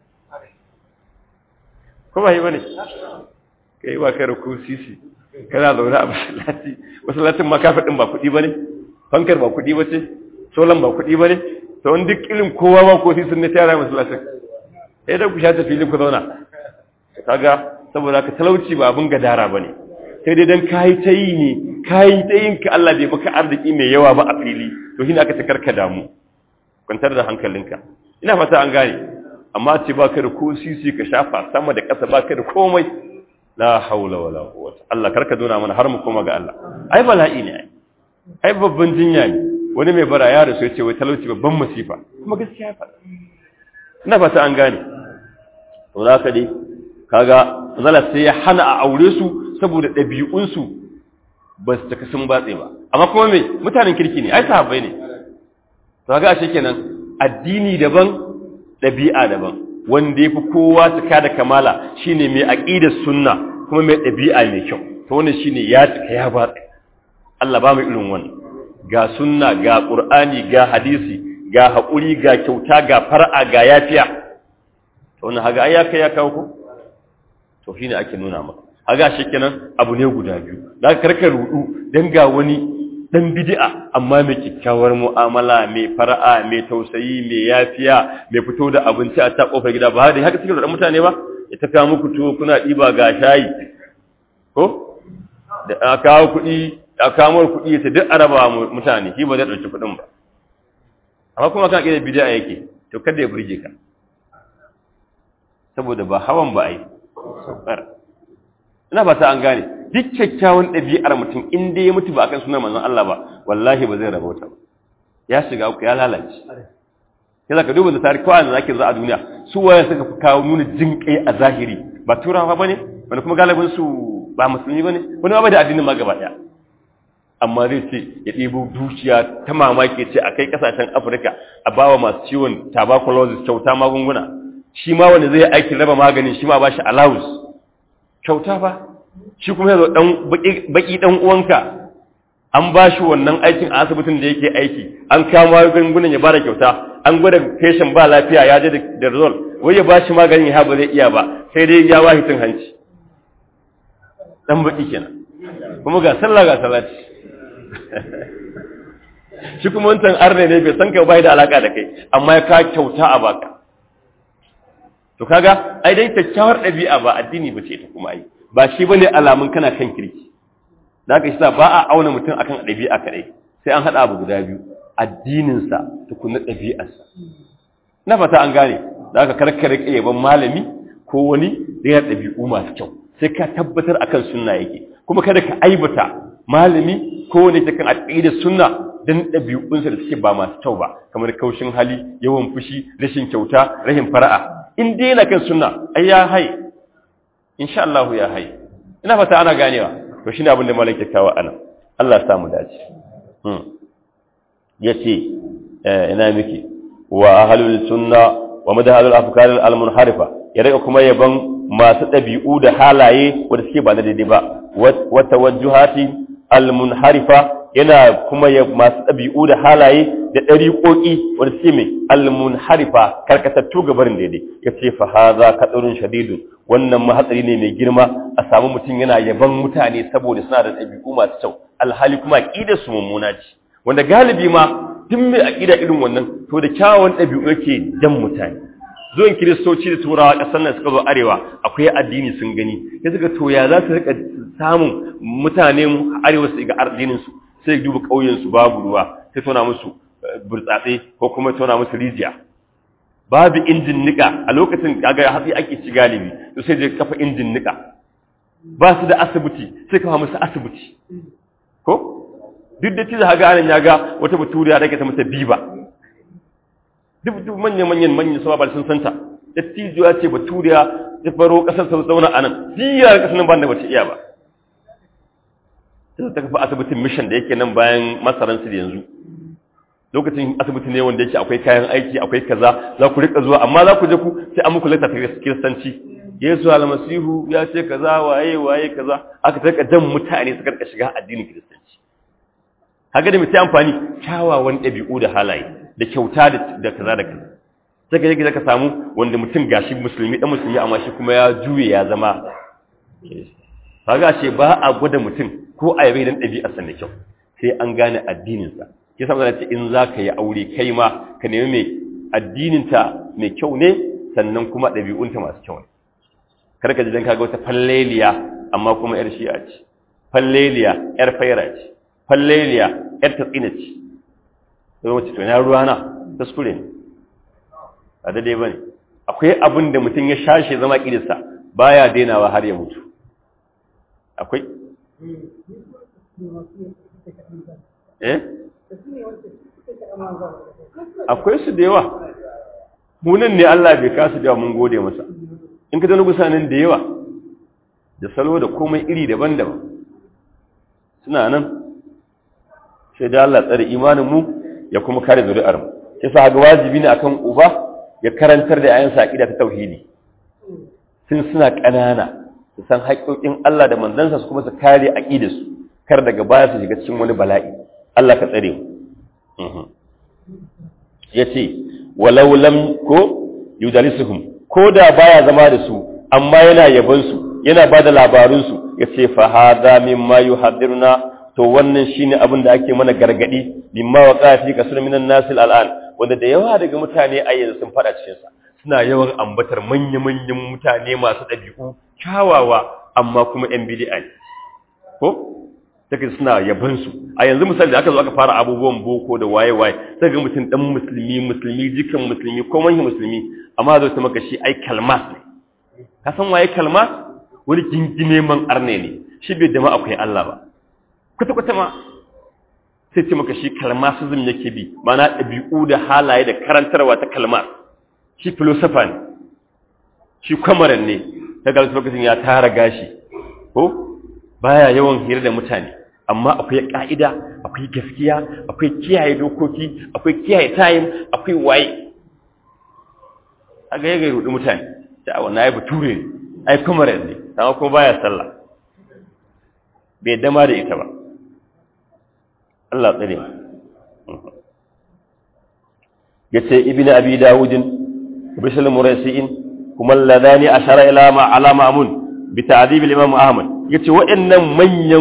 ko ba yi bane kai ba kai ku sisi kana zaune a masallaci masallacin ma kafa din ba kudi bane fankar ba kudi bace solan ba kudi bane to wani duk irin kowa ba ko sisin ne tayar masallacin sai da ku shata filin ku zauna kaga saboda ka talauci ba abin gadara bane sai dai dan kai ta yi ne kai ta yin ka Allah bai maka arziki mai yawa ba a fili to shine aka ta karka damu kwantar da hankalinka ina fata an gane amma ce ba ka da ko sisi ka shafa sama da ƙasa ba ka da komai la haula wala quwwata Allah karka dona mana har mu koma ga Allah ai bala'i ne ai babban jinya ne wani mai bara ya rasu ya ce wai talauci babban masifa kuma gaskiya fa ina fata an gane to za ka dai kaga zala sai ya hana a aure su saboda ɗabi'unsu ba su taka sun batse ba amma kuma me mutanen kirki ne ai sahabbai ne to ga ashe kenan addini daban ɗabi'a daban wanda yafi kowa cika da kamala shine mai aqidar sunna kuma mai ɗabi'a mai kyau to wannan shine ya cika ya batse Allah ba mu irin wannan ga sunna ga qur'ani ga hadisi ga haƙuri ga kyauta ga far'a ga yafiya to wannan haga ai ya kai ya kawo ko to shine ake nuna maka haga kenan abu ne guda biyu da karka rudu dan ga wani dan bid'a amma mai kyakkyawar mu'amala mai fara'a mai tausayi mai yafiya mai fito da abinci a ta kofar gida ba dai haka suke da mutane ba ya tafiya muku tuwo kuna diba ga shayi ko da a kawo kuɗi a kawo kuɗi ta duk araba mutane shi ba zai ɗauki kuɗin ba amma kuma kan ƙida bid'a yake to kada ya burge ka saboda ba hawan ba ai saukar ina ba ta an gane duk kyakkyawan ɗabi'ar mutum in dai ya mutu ba akan sunan manzon Allah ba wallahi ba zai rabauta ba ya shiga uku ya lalace sai zaka duba da tarihi kawai da zaki zo a duniya su waye suka fi kawo nuna jin kai a zahiri ba turawa bane wani kuma galibin su ba musulmi bane wani ba da addinin ma gaba daya amma zai ce ya ɗebo dukiya ta mamaki ce a kai ƙasashen afirka a bawa masu ciwon tuberculosis kyauta magunguna shi ma wanda zai aiki raba maganin shi ma ba shi allowance kyauta ba shi kuma yanzu dan baki dan uwanka an ba shi wannan aikin a asibitin da yake aiki an kama magungunan ya bada kyauta an gwada patient ba lafiya ya je da result wai ya ba shi maganin ya ba zai iya ba sai dai ya wahi tun hanci dan baki kenan kuma ga sallah ga salati shi kuma wancan arne ne bai san ka bai da alaka da kai amma ya ka kyauta a baka to kaga ai dai kyakkyawar ɗabi'a ba addini ba ce ta kuma ai ba shi bane alamun kana kan kirki da haka shi ba a auna mutum akan ɗabi'a kadai sai an haɗa abu guda biyu addinin sa tukunna ɗabi'arsa na fata an gane da haka karkare yaban malami ko wani da ya ɗabi'u masu kyau sai ka tabbatar akan sunna yake kuma kada ka aibata malami ko ne ta kan aqidar sunna dan ɗabi'unsa da suke ba masu kyau ba kamar kaushin hali yawan fushi rashin kyauta rashin fara'a in dai yana kan sunna ai ya hai insha Allah ya hai ina fata ana ganewa to shine abin da malaka kawo ana Allah ya samu dace hmm yace ina miki wa ahlul sunna wa madhalul afkar al munharifa ya daga kuma yaban masu ɗabi'u da halaye wanda suke ba na daidai ba wa tawajjuhati al munharifa yana kuma ya masu ɗabi'u da halaye da ɗariƙoƙi wanda suke mai almun harifa karkatattu ga barin daidai ya ce fa haza katsarin shadidun wannan mahatsari ne mai girma a samu mutum yana yaban mutane saboda suna da ɗabi'u masu kyau alhali kuma aƙida su mummuna ce wanda galibi ma duk mai aƙida irin wannan to da kyawawan ɗabi'u yake jan mutane zuwan kiristoci da turawa ƙasar nan suka zo arewa akwai addini sun gani ya suka to ya za su rika samun mutanen arewa su ga addinin su sai duba ƙauyensu babu ruwa sai tona musu burtsatse ko kuma tona musu rijiya babu injin nika a lokacin kaga hatsi ake ci galibi to sai je kafa injin nika ba su da asibiti sai kafa musu asibiti ko duk da cizo haga anan ya ga wata baturiya da ke ta mata biba duk duk manyan manyan manyan sama ba sun santa dattijo ya ce baturiya ta faro kasar sa zauna anan siyar kasar nan ba da bace iya ba sai ta kafa asibitin mission da yake nan bayan masaransu da yanzu lokacin asibiti ne wanda yake akwai kayan aiki akwai kaza za ku rika zuwa amma za ku je ku sai an muku lata kiristanci yesu almasihu ya ce kaza waye waye kaza aka tarka jan mutane suka rika shiga addinin kiristanci haka da mutai amfani kyawawan ɗabi'u da halaye da kyauta da kaza da kaza sai ka je ka samu wanda mutum gashi musulmi dan musulmi amma shi kuma ya juye ya zama kaga ce ba a gwada mutum ko a yabe dan ɗabi'arsa da kyau sai an gane addininsa ke sa ce in za ka yi aure kai ma ka nemi mai addininta mai kyau ne sannan kuma ɗabi'unta masu kyau ne kar ka ji dan kaga wata falleliya amma kuma yar shi'a ce falleliya yar faira ce falleliya yar tatsina ce sai wace to na ruwa na kuskure ne ba daidai bane akwai abin da mutum ya shashe zama kidirsa baya dainawa har ya mutu akwai eh akwai su da yawa munan ne Allah bai kasu da mun gode masa in ka zana gusanin da yawa da salo da komai iri daban-daban suna nan sai da Allah tsare imanin mu ya kuma kare zuri'ar mu yasa ga wajibi ne akan uba ya karantar da ayansa aqida ta tauhidi sun suna ƙanana su san haƙoƙin Allah da manzansa su kuma su kare aqidarsu kar daga baya su shiga cikin wani bala'i Allah ka tsare mu yace walau lam ko yudalisuhum ko da baya zama da su amma yana yabon su yana bada labarun su yace fa hada mimma yuhaddiruna to wannan shine abin da ake mana gargadi mimma waqa fi kasr minan nas al'an wanda da yawa daga mutane a yanzu sun fada cikin sa suna yawan ambatar manya-manyan mutane masu ɗabi'u kyawawa amma kuma ‘yan bidi'a ne ko? take suna yabansu a yanzu misali da aka zo aka fara abubuwan boko da waye-waye sai ga mutum ɗan musulmi musulmi jikan musulmi ko manyan musulmi amma zo ta maka shi ai kalmas ne ka san waye kalmas wani gingime man arne ne shi bai dama akwai Allah ba kwata-kwata ma sai ce maka shi kalmasizm yake bi mana ɗabi'u da halaye da karantarwa ta kalmar shi filosofa ne shi kwamaran ne ta galisu lokacin ya tara gashi ko baya yawan hira da mutane amma akwai ka'ida akwai gaskiya akwai kiyaye dokoki akwai kiyaye tayin akwai waye a ga yaga rudu mutane ta wannan ai bature ne ai kwamaran ne amma kuma baya sallah bai dama da ita ba Allah tsare yace ibnu abi dawudin bishal muraysiin kuma alladhani ashara ila ma ala ma'mun bi ta'dib al-imam ahmad yace waɗannan manyan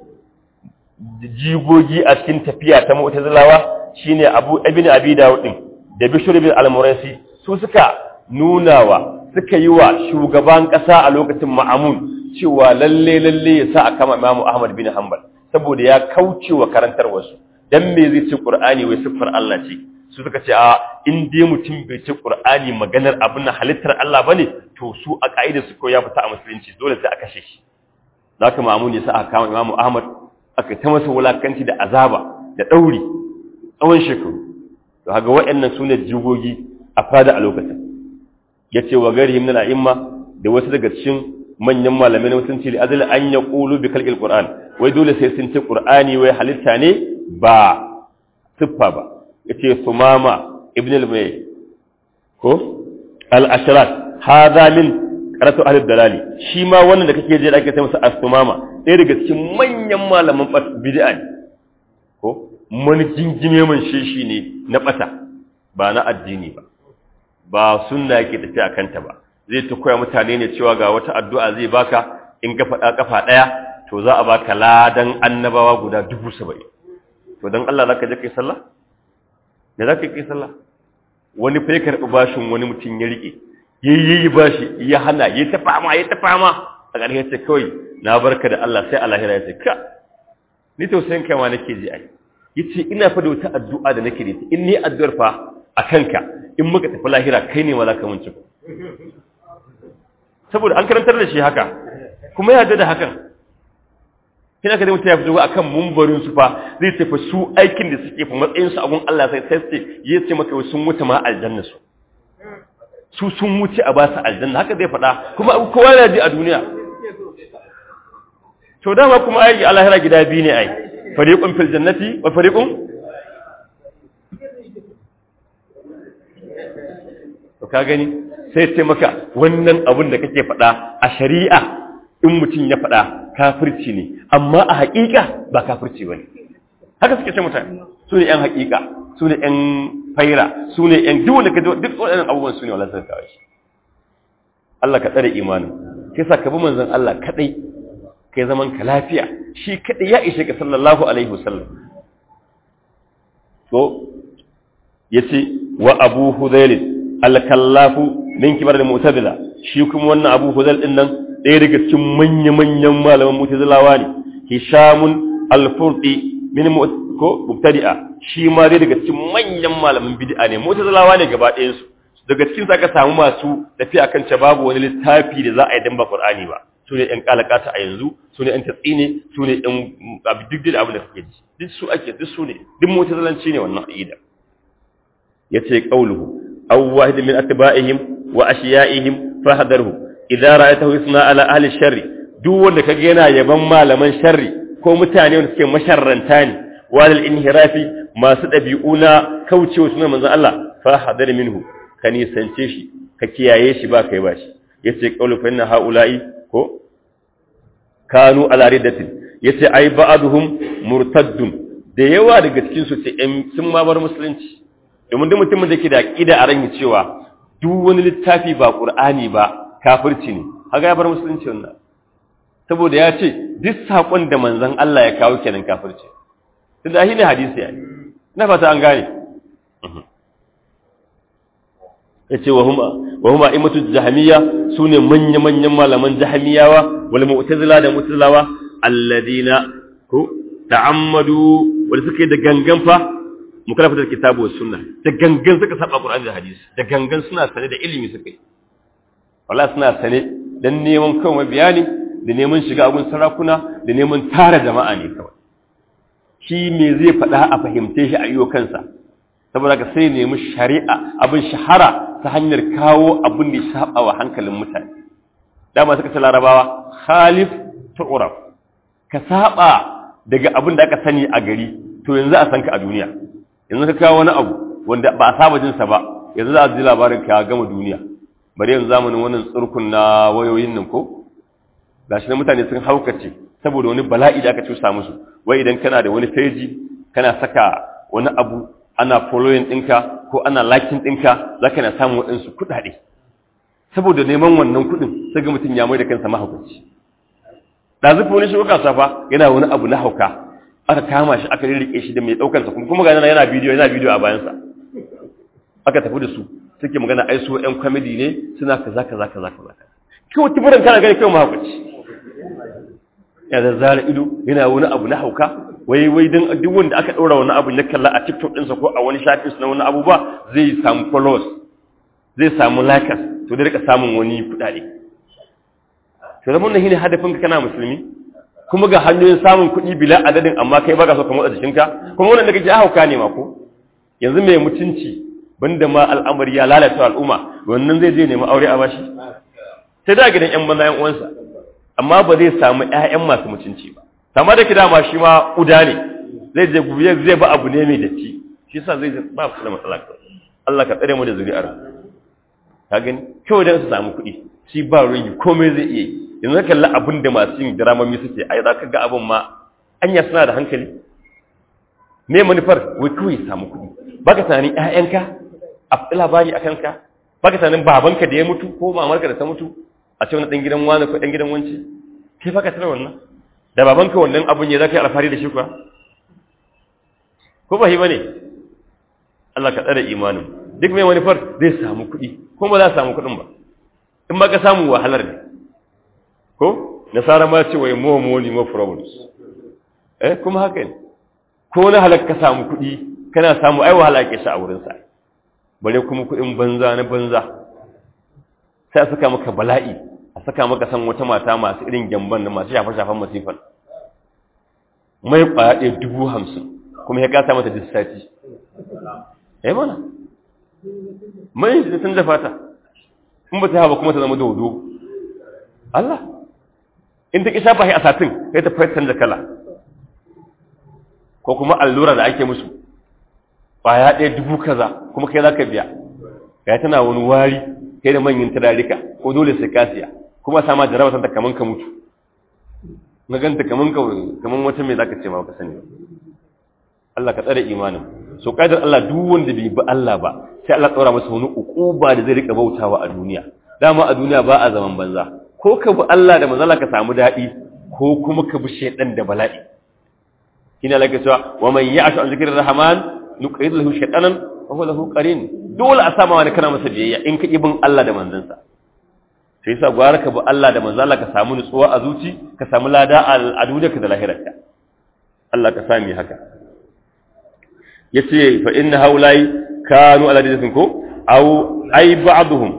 jigogi a cikin tafiya ta mu'tazilawa shine abu ibnu abi dawud din da bishr bin al-muraysi su suka nunawa suka yi wa shugaban kasa a lokacin ma'amun cewa lalle lalle ya sa a kama imam ahmad bin hanbal saboda ya kauce wa karantar wasu dan me zai ce qur'ani wai siffar Allah ce su suka ce a in dai mutum bai ce qur'ani maganar abin na halittar Allah bane to su a kaida su ko ya fita a musulunci dole sai a kashe shi za ka ma'amun ya sa aka kama imamu ahmad aka ta masa wulakanci da azaba da ɗauri tsawon shekaru to haka waɗannan su ne jigogi a fada a lokacin ya ce wa gari himna na'imma da wasu daga cikin manyan malamai na mutunci da azali an ya ƙulu bi kalƙil ƙur'an wai dole sai sun ce ƙur'ani wai halitta ne ba siffa ba ya ce sumama ibn al-mai ko al-asharat hadha min karatu ahli dalali shi ma wannan da kake je da ake sai masa as-sumama ɗaya daga cikin manyan malaman bid'a ne ko mani jingime man shi ne na bata ba na addini ba ba sunna yake tafi a kanta ba zai ta koya mutane ne cewa ga wata addu'a zai baka in ka faɗa kafa ɗaya to za a baka ladan annabawa guda dubu saba'in to don Allah za ka je kai sallah me za ka kai sallah wani fa ya karɓi bashin wani mutum ya riƙe yayi bashi ya hana ya ta fama ya ta fama a ƙarshe ce kawai na barka da Allah sai Allah ya ce ka ni tausayin kai ma nake ji ai yace ina fa da wata addu'a da nake da ita in ni addu'ar fa a kanka in muka tafi lahira kai ne wala ka mun ci saboda an karantar da shi haka kuma ya da hakan kina ka da mutum ya fito akan mumbarin su fa zai tafi su aikin da suke fa matsayin su a gun Allah sai sai ya ce maka sun wuce ma aljanna su su sun wuce a ba su aljanna haka zai faɗa kuma kowa ya ji a duniya to dama kuma ai alahira gida biyu ne ai fariqun fil jannati wa fariqun to ka gani sai ce maka wannan abin da kake faɗa a shari'a in mutum ya faɗa kafirci ne amma a haƙiƙa ba kafirci bane haka suke ce mutane su ne yan haƙiƙa su ne yan faira su ne yan duk wanda ka duk waɗannan abubuwan su ne wala sai kawai Allah ka tsare imanin kisa ka bi manzon Allah kadai kai zaman ka lafiya shi kadai ya ishe ka sallallahu alaihi wasallam to yace wa abu hudayl al-kallafu min kibar al-mu'tazila shi kuma wannan abu hudayl din nan ɗaya daga cikin manya manyan malaman mu'tazilawa ne hishamun al-furdi min ko mubtadi'a shi ma dai daga cikin manyan malaman bid'a ne mu'tazilawa ne gaba ɗayan su daga cikin sa ka samu masu tafiya kan ce babu wani littafi da za a yi dan ba qur'ani ba su ne ‘yan kalakata a yanzu su ne ‘yan tatsi ne su ne ‘yan abu duk da abin da kake ji duk su ake duk su ne duk mota zalanci ne wannan aƙida ya ce ƙauluhu aw wahid min atba'ihim wa ashiya'ihim fahadarhu idan ra'aytahu yusna ala ahli sharri duk wanda kaga yana yaban malaman sharri ko mutane wanda suke masharranta ne walal inhirafi masu dabi'u na kaucewa sunan manzon Allah fahadar minhu ka nisance shi ka kiyaye shi ba kai ba shi yace qawlu fa inna haula'i ko kanu ala riddatin yace ai ba'aduhum murtaddun da yawa daga cikin su ce sun ma bar musulunci domin duk mutumin da ke da aqida a ran cewa duk wani littafi ba qur'ani ba kafirci ne haka ya bar musulunci wannan saboda ya ce duk sakon da manzon Allah ya kawo kenan kafirci tunda shi ne hadisi ya ina fata an gane yace wa huma wa huma imatu jahmiya sune manya manyan malaman jahmiyawa wal mu'tazila da mu'tazilawa alladina ko ta'ammadu wanda suke da gangan fa mukalafatar kitabu was sunna da gangan suka saba qur'ani da hadisi da gangan suna sane da ilimi suka yi wallahi suna sane dan neman kawai bayani da neman shiga agun sarakuna da neman tara jama'a ne kawai shi me zai faɗa a fahimce shi a yiwo kansa saboda ka sai nemi shari'a abin shahara ta hanyar kawo abin da ya saba wa hankalin mutane dama suka ce larabawa khalif tu'raf ka saba daga abin da aka sani a gari to yanzu a san ka a duniya yanzu ka kawo wani abu wanda ba a saba jinsa ba yanzu za a ji labarin ka gama duniya bari yanzu zamanin wannan tsurkun na wayoyin nan ko gashi na mutane sun haukace saboda wani bala'i da aka cusa musu wai idan kana da wani feji kana saka wani abu ana following ɗinka ko ana liking ɗinka za ka na samun waɗansu kuɗaɗe saboda neman wannan kuɗin sai ga mutum ya mai da kansa mahaukaci ɗazufa wani shi kasa fa yana wani abu na hauka aka kama shi aka rirriƙe shi da mai ɗaukarsa kuma kuma gani yana bidiyo yana bidiyo a bayansa aka tafi da su suke magana ai su ƴan comedy ne suna kaza kaza kaza kaza kawai tiburan kana gani kawai mahaukaci ya zazzara ido yana wani abu na hauka wai wai dan duk wanda aka ɗora wani abu na kalla a TikTok ɗinsa ko a wani shafin na wani abu ba zai samu followers zai samu likes to da rika samun wani kuɗaɗe to zaman nan shine hadafin ka kana musulmi kuma ga hanyoyin samun kuɗi bila adadin amma kai baka so ka motsa jikinka kuma wannan da kake hauka ne ma ko yanzu mai mutunci banda ma al'amari ya lalata al'umma wannan zai je nemi aure a bashi sai da gidan yan banza yan uwansa amma ba zai samu ƴaƴan masu mutunci ba amma da kida ma shi ma uda ne zai je gubiye zai ba abu ne mai datti shi yasa zai ba su da matsala Allah ka tsare mu da zuri'ar ka gani kawai dan su samu kuɗi shi ba ruwan komai zai iya yi yanzu ka kalli abin da masu yin dramami suke ai za ka ga abin ma anya suna da hankali me manufar wai kawai samu kuɗi baka tunanin ƴaƴanka a fi labari a kanka baka tunanin babanka da ya mutu ko mamarka da ta mutu a ce wani ɗan gidan wani ko ɗan gidan wance kai baka tana wannan da babanka wannan abin ya za ka yi alfahari da shi kuwa ko ba shi ba ne Allah ka tsare imanin duk mai manufar zai samu kuɗi ko ba za samu kuɗin ba in ba ka samu wahalar ne ko nasara ma ce wai more money more problems eh kuma haka ne ko na halak ka samu kuɗi kana samu ai wahala ke sa a wurin sa bare kuma kuɗin banza na banza sai a saka maka bala'i a saka maka san wata mata masu irin gyamban da masu shafa shafan masifan mai kwaɗe dubu hamsin kuma ya kasa mata dissati eh mana mai da sun dafa ta in ba ta haɓa kuma ta zama dodo Allah in ta ƙi shafa a satin sai ta fahimtar da kala ko kuma allura da ake musu ya ɗaya dubu kaza kuma kai za ka biya ya tana wani wari kai da manyan turarika ko dole sai ka siya kuma sama jaraba santa kaman ka mutu na ganta kaman ka kaman wata mai zaka ce ma ka sani Allah ka tsare imanin so kaidar Allah duk wanda bai bi Allah ba sai Allah tsora masa wani ukuba da zai rika bautawa a duniya dama a duniya ba a zaman banza ko ka bi Allah da manzala ka samu daɗi ko kuma ka bi shaidan da bala'i kina laka cewa wa man ya'shu an zikrir rahman nuqid lahu shaytanan wa huwa lahu qarin dole a sama wani kana masa biyayya in ka bin Allah da manzansa sai yasa gwara ka bi Allah da manzala ka samu nutsuwa a zuci ka samu lada a duniyarka da lahirarka Allah ka sami haka yace fa inna haulai kanu ala dinin ko aw ay ba'dhum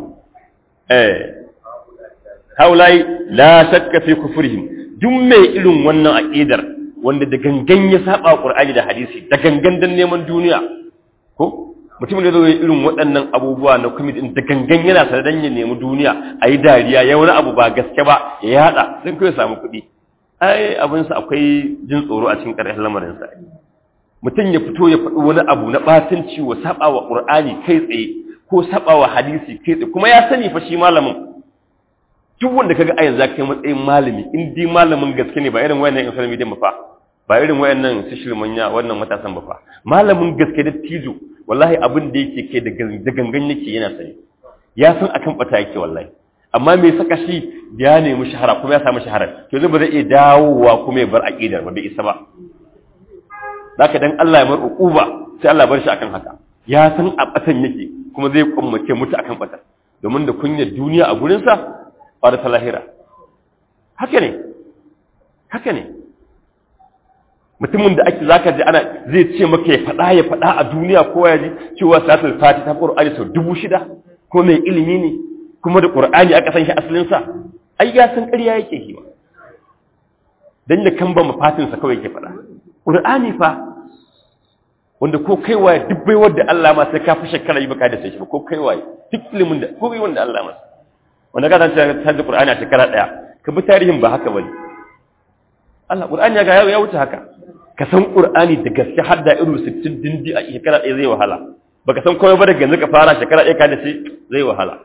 eh haulai la shakka fi kufrihim duk mai irin wannan aqidar wanda da gangan ya saba qur'ani da hadisi da gangan dan neman duniya ko mutumin da zai irin waɗannan abubuwa na kuma da gangan yana sa dan ya nemi duniya ayi dariya ya wani abu ba gaske ba ya yada sai kai samu kuɗi ai abin sa akwai jin tsoro a cikin ƙarshen lamarin sa mutum ya fito ya faɗi wani abu na batanci wa saba wa qur'ani kai tsaye ko saba wa hadisi kai tsaye kuma ya sani fa shi malamin duk wanda kaga a yanzu kai matsayin malami in dai malamin gaske ne ba irin wayannan social media ba fa ba irin wayannan social manya wannan matasan ba fa malamin gaske da tijo wallahi abin da yake kai da gangan yake yana sani ya san akan bata yake wallahi amma me saka shi ya nemi shahara kuma ya samu shahara to zai ba zai iya dawowa kuma ya bar aqidar ba bai isa ba zaka dan Allah ya mar uquba sai Allah bar shi akan haka ya san a batan yake kuma zai kummace mutu akan bata domin da kunyar duniya a gurinsa ba da lahira haka ne haka ne mutumin da ake zaka ji ana zai ce maka ya faɗa ya faɗa a duniya ko ya ji cewa salatul fati ta qur'ani sau dubu shida ko mai ilimi ne kuma da qur'ani aka san shi asalin sa ai ya san ƙarya yake yi ba dan da kan ba mafatin sa kawai yake faɗa qur'ani fa wanda ko kai waye duk bai wanda Allah ma sai ka fi shekara yi baka da sai shi ko kai waye duk ilimin da ko kai wanda Allah ma wanda ka san ta da Qur'ani a shekara daya ka bi tarihin ba haka bane Allah Qur'ani ya ga ya wuce haka ka san Qur'ani da gaske har da irin 60 dindi a shekara daya zai wahala baka san komai ba daga yanzu ka fara shekara daya ka da shi zai wahala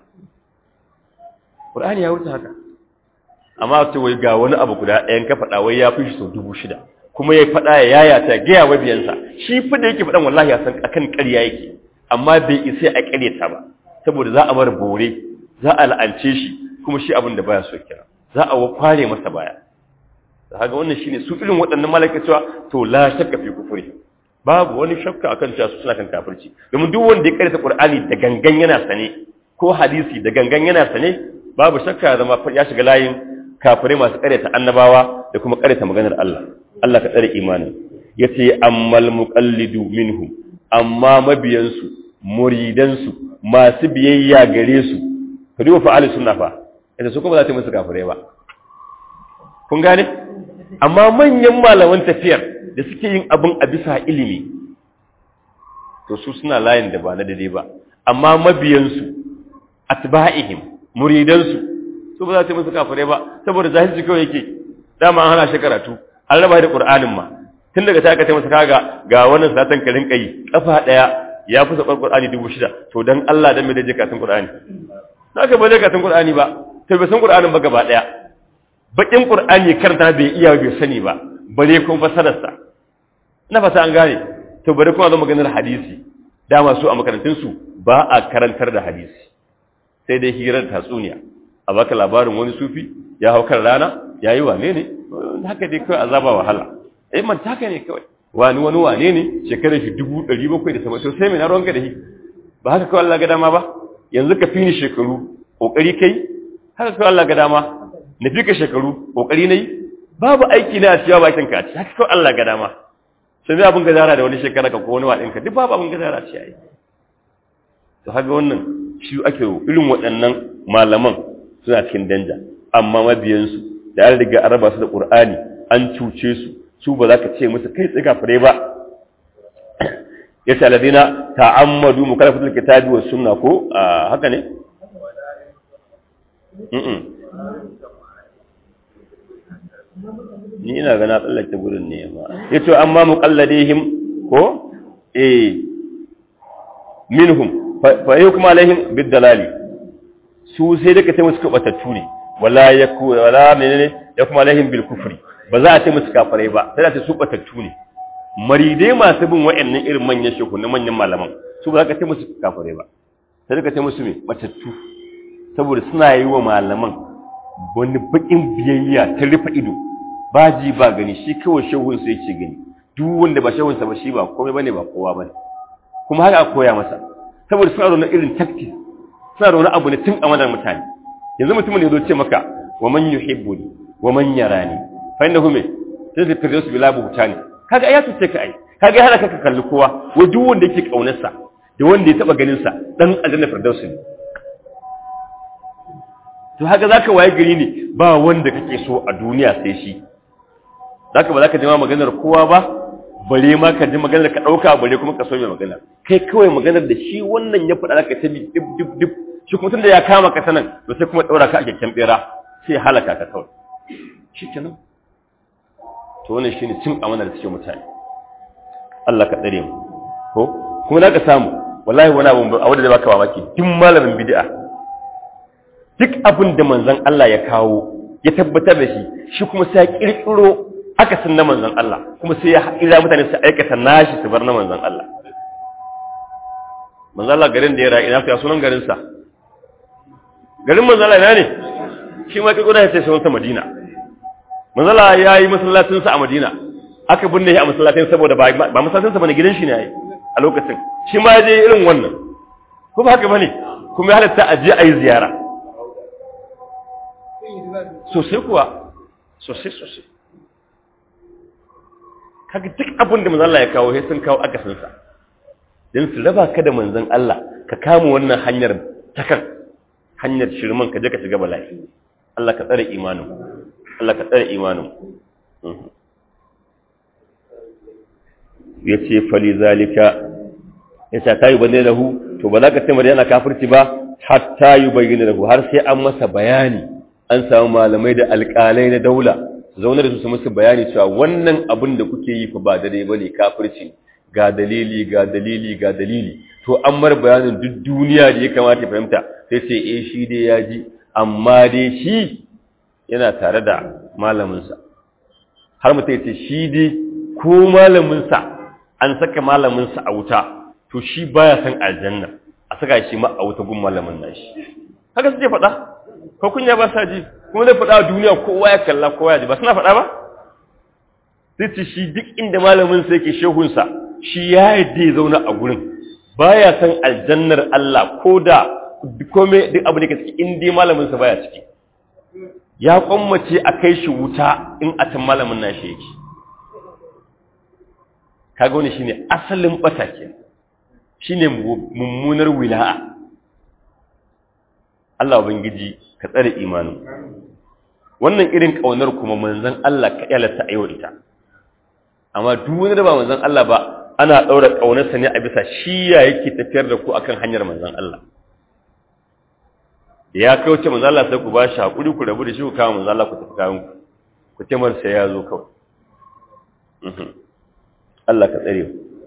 Qur'ani ya wuce haka amma ce wai ga wani abu guda ɗayan ka faɗa wai ya fi shi sau dubu shida kuma ya faɗa ya yayata gaya wa biyansa shi fi da yake faɗan wallahi ya san akan ƙarya yake amma bai isa a ƙaryata ba saboda za a bar bore za a la'ance shi kuma shi abin da baya so kira za a kware masa baya da haka wannan shine su irin waɗannan malaka cewa to la shakka fi kufuri babu wani shakka akan cewa su suna kan kafirci domin duk wanda ya karanta qur'ani da gangan yana sane ko hadisi da gangan yana sane babu shakka ya zama ya shiga layin kafirai masu karyata annabawa da kuma karyata maganar Allah Allah ka tsare imanin yace ammal muqallidu minhum amma mabiyansu muridansu masu biyayya gare su ka duba fa'ali sunna fa ita su kuma za ta musu kafirai ba kun gane amma manyan malaman tafiyar da suke yin abin a bisa ilimi to su suna layin da ba na daidai ba amma mabiyansu atba'ihim muridansu su ba za ta musu kafirai ba saboda zahirci kawai yake dama an hana shi karatu an raba da qur'anin ma tun daga ta ka ta masa kaga ga wannan satan ka rinka yi kafa daya ya fi sabar qur'ani dubu shida to dan Allah dan me da je katin qur'ani naka ba je katin qur'ani ba to bai san qur'anin ba gaba daya bakin qur'ani karanta bai iya bai sani ba bare kuma fasarar sa ina fata an gane to bare kuma zo maganar hadisi dama su a makarantun su ba a karantar da hadisi sai dai hirar tatsuniya a baka labarin wani sufi ya hau kan rana yayi wane ne haka dai kawai azaba wahala eh man taka ne kawai wani wani wane ne shekarar shi dubu ɗari bakwai da sama to sai mai na ruwanka da shi ba haka kawai Allah ga dama ba yanzu ka fi ni shekaru ƙoƙari kai haka kawai Allah ga dama na fi ka shekaru ƙoƙari na yi babu aiki na ciyawa bakin ka ci haka kawai Allah ga dama sai mai abin gazara da wani shekara ka ko wani waɗinka duk babu abin gazara ci yayi to haka wannan shi ake irin waɗannan malaman suna cikin danja amma mabiyansu da an riga an raba su da ƙur'ani an cuce su su ba za ka ce musu kai tsiga fure ba ya ce aladina ta'ammadu mukalafatul kitabi wa sunna ko haka ne ni ina gana tsallake gurin ne ma ya ce amma muqalladihim ko eh minhum fa yukum alaihim bid-dalali su sai da ka ce musu kabatattu ne wala yaku wala menene yakum alaihim bil kufri ba za a ce musu kafirai ba sai da ce su batattu ne maridai masu bin wa'annan irin manyan shehu na manyan malaman su ba za ka ce musu kafirai ba sai ka ce musu me batattu saboda suna yi wa malaman wani bakin biyayya ta rufe ido ba ji ba gani shi kawai shehun sai yake gani duk wanda ba shehun sa ba shi ba komai bane ba kowa bane kuma haka a koya masa saboda suna da wani irin tactics suna da wani abu ne tun amanar mutane yanzu mutumin ne zo ce maka wa man yuhibbuni wa man yarani fa innahu me sai ka tare su bila buhutani kaga ya tuce ka ai kaga ya hana ka kalli kowa wa duk wanda yake kaunar sa da wanda ya taba ganin sa dan aljanna firdausi ne to haka zaka waye gari ne ba wanda kake so a duniya sai shi zaka ba zaka ji ma maganar kowa ba bare ma ka ji maganar ka dauka bare kuma ka so mai magana kai kawai maganar da shi wannan ya faɗa zaka tabi dib dib dib shi kuma tunda ya kama ka sanan to sai kuma daura ka a kyakkyan bera sai halaka ka kawai shikenan to wannan shine cin amana da cikin mutane Allah ka tsare mu ko kuma na ka samu wallahi wani abu a wanda zai baka mamaki duk malamin bid'a duk abin da manzon Allah ya kawo ya tabbatar da shi shi kuma sai ya kirkiro akasin na manzon Allah kuma sai ya ira mutane su aikata nashi su bar na manzon Allah manzon Allah garin da ya rayu ina fiya sunan garin sa garin manzon Allah ina ne shi ma kirkiro ya ce sunan sa Madina manzala ya yi masallacinsa a madina aka binne shi a masallacin saboda ba masallacinsa bane gidan shi ne yayi a lokacin shi ma je irin wannan ko ba haka bane kuma ya halatta a je a yi ziyara sosai kuwa sosai sosai kaga duk abin da manzon Allah ya kawo sai sun kawo akasin sa dan su raba ka da manzon Allah ka kama wannan hanyar takan hanyar shirman ka je ka shiga bala'i Allah ka tsare imanin Allah ka tsare imanin ya ce fali zalika ya ce ta yi bane da hu to ba za ka taimar yana kafirci ba hatta yi bayyana da hu har sai an masa bayani an samu malamai da alƙalai na daula zaune da su su musu bayani cewa wannan abin da kuke yi fa ba dare ba ne kafirci ga dalili ga dalili ga dalili to an mar bayanin duk duniya da ya kamata ya fahimta sai ce eh shi dai ya ji amma dai shi yana tare da malaminsa har mutum ce shi dai ko malaminsa an saka malaminsa a wuta to shi baya san aljanna a saka shi ma a wuta gun malamin nashi haka suke faɗa ko kunya ba sa ji kuma zai faɗa a duniya kowa ya kalla kowa ya ji ba suna faɗa ba sai ce shi duk inda malaminsa yake shehunsa shi ya yadda ya zauna a gurin baya san aljannar Allah ko da kome duk abu da ke ciki in dai malaminsa baya ciki ya kwammace a kai shi wuta in a can malamin nashi yake kaga wani shine asalin bata ke shine mummunar wila'a Allah ubangiji ka tsare imanin wannan irin kaunar kuma manzon Allah ka yalata ayo ita amma duk wani da ba manzon Allah ba ana daura kaunarsa ne a bisa shi ya yake tafiyar da ku akan hanyar manzon Allah ya kauce manzon Allah sai ku ba shi hakuri ku rabu da shi ku kawo manzon Allah ku tafi kayan ku ku ce mar sai ya zo kawai Allah ka tsare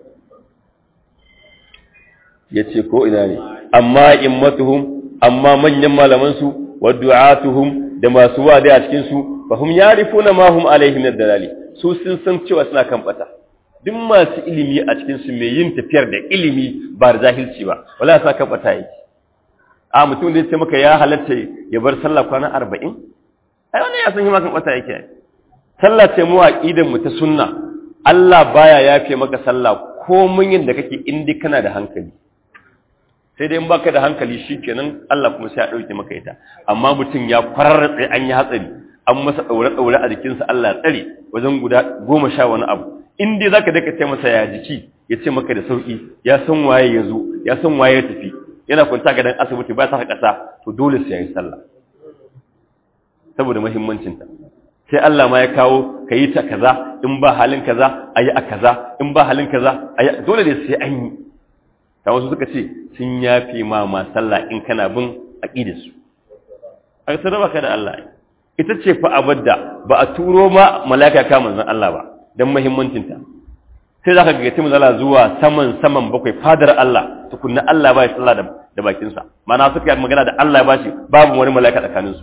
ya ce ko ina ne amma immatuhum amma manyan malamansu wa du'atuhum da masu wada a cikin su fa hum yarifuna ma hum alaihi min dalali su sun san cewa suna kan bata duk masu ilimi a cikin su mai yin tafiyar da ilimi ba da jahilci ba wala sa kan bata yake a mutum da ya ce maka ya halatta ya bar sallah kwana 40 ai wannan ya san shi ma kan bata yake sallah ce mu aqidan mu ta sunna Allah baya yafe maka sallah ko mun yin da kake indi kana da hankali sai dai in baka da hankali shikenan Allah kuma sai ya dauke maka ita amma mutum ya fararratse an yi hatsari an masa daure daure a jikinsa Allah ya tsare wajen guda goma sha wani abu in dai zaka daka ce masa ya jiki ya ce maka da sauki ya san waye ya zo ya san waye ya tafi yana kwanta ga dan asibiti ba sa kasa to dole sai ya yi sallah saboda muhimmancinta sai Allah ma ya kawo ka yi ta kaza in ba halin kaza a yi a kaza in ba halin kaza a yi dole ne sai an yi ta wasu suka ce sun yafi ma ma sallah in kana bin aqidarsu a sai raba ka da Allah ita ce fa abadda ba a turo ma malaka ka manzon Allah ba dan muhimmancin ta sai zaka ga timin Allah zuwa saman saman bakwai fadar Allah tukunna Allah ba ya sallah da da bakin sa mana suka yi magana da Allah ya bashi babu wani malaka tsakaninsu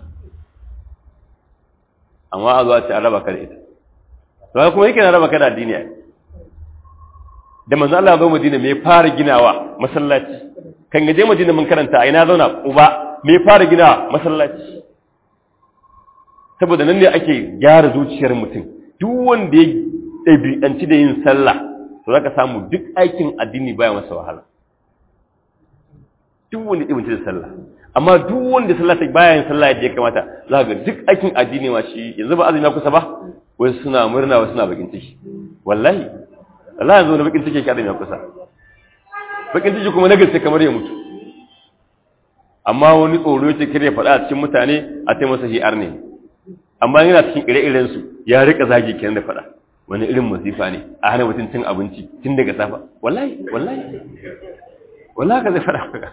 amma a zuwa ce an raba ka da ita to kuma yake na raba ka da addini ai da manzo Allah zo Madina me fara ginawa masallaci kan gaje Madina mun karanta a ina zauna uba me fara ginawa masallaci saboda nan ne ake gyara zuciyar mutum duk wanda ya ɗabi'anci da yin sallah to zaka samu duk aikin addini baya masa wahala duk wanda ya ɗabi'anci da sallah amma duk wanda sallah ta baya yin sallah yadda ya kamata za ga duk aikin addini ma shi yanzu ba azumi kusa ba wasu suna murna wasu suna bakin ciki wallahi Allah yanzu na bakin ciki yake azumi kusa bakin ciki kuma na gaske kamar ya mutu amma wani tsoro yake kare faɗa a cikin mutane a ce masa hi'ar ne amma yana cikin ire-iren su ya rika zagi kenan da faɗa wani irin masifa ne a hana mutum cin abinci tun daga safa wallahi wallahi wallahi ka zai faɗa maka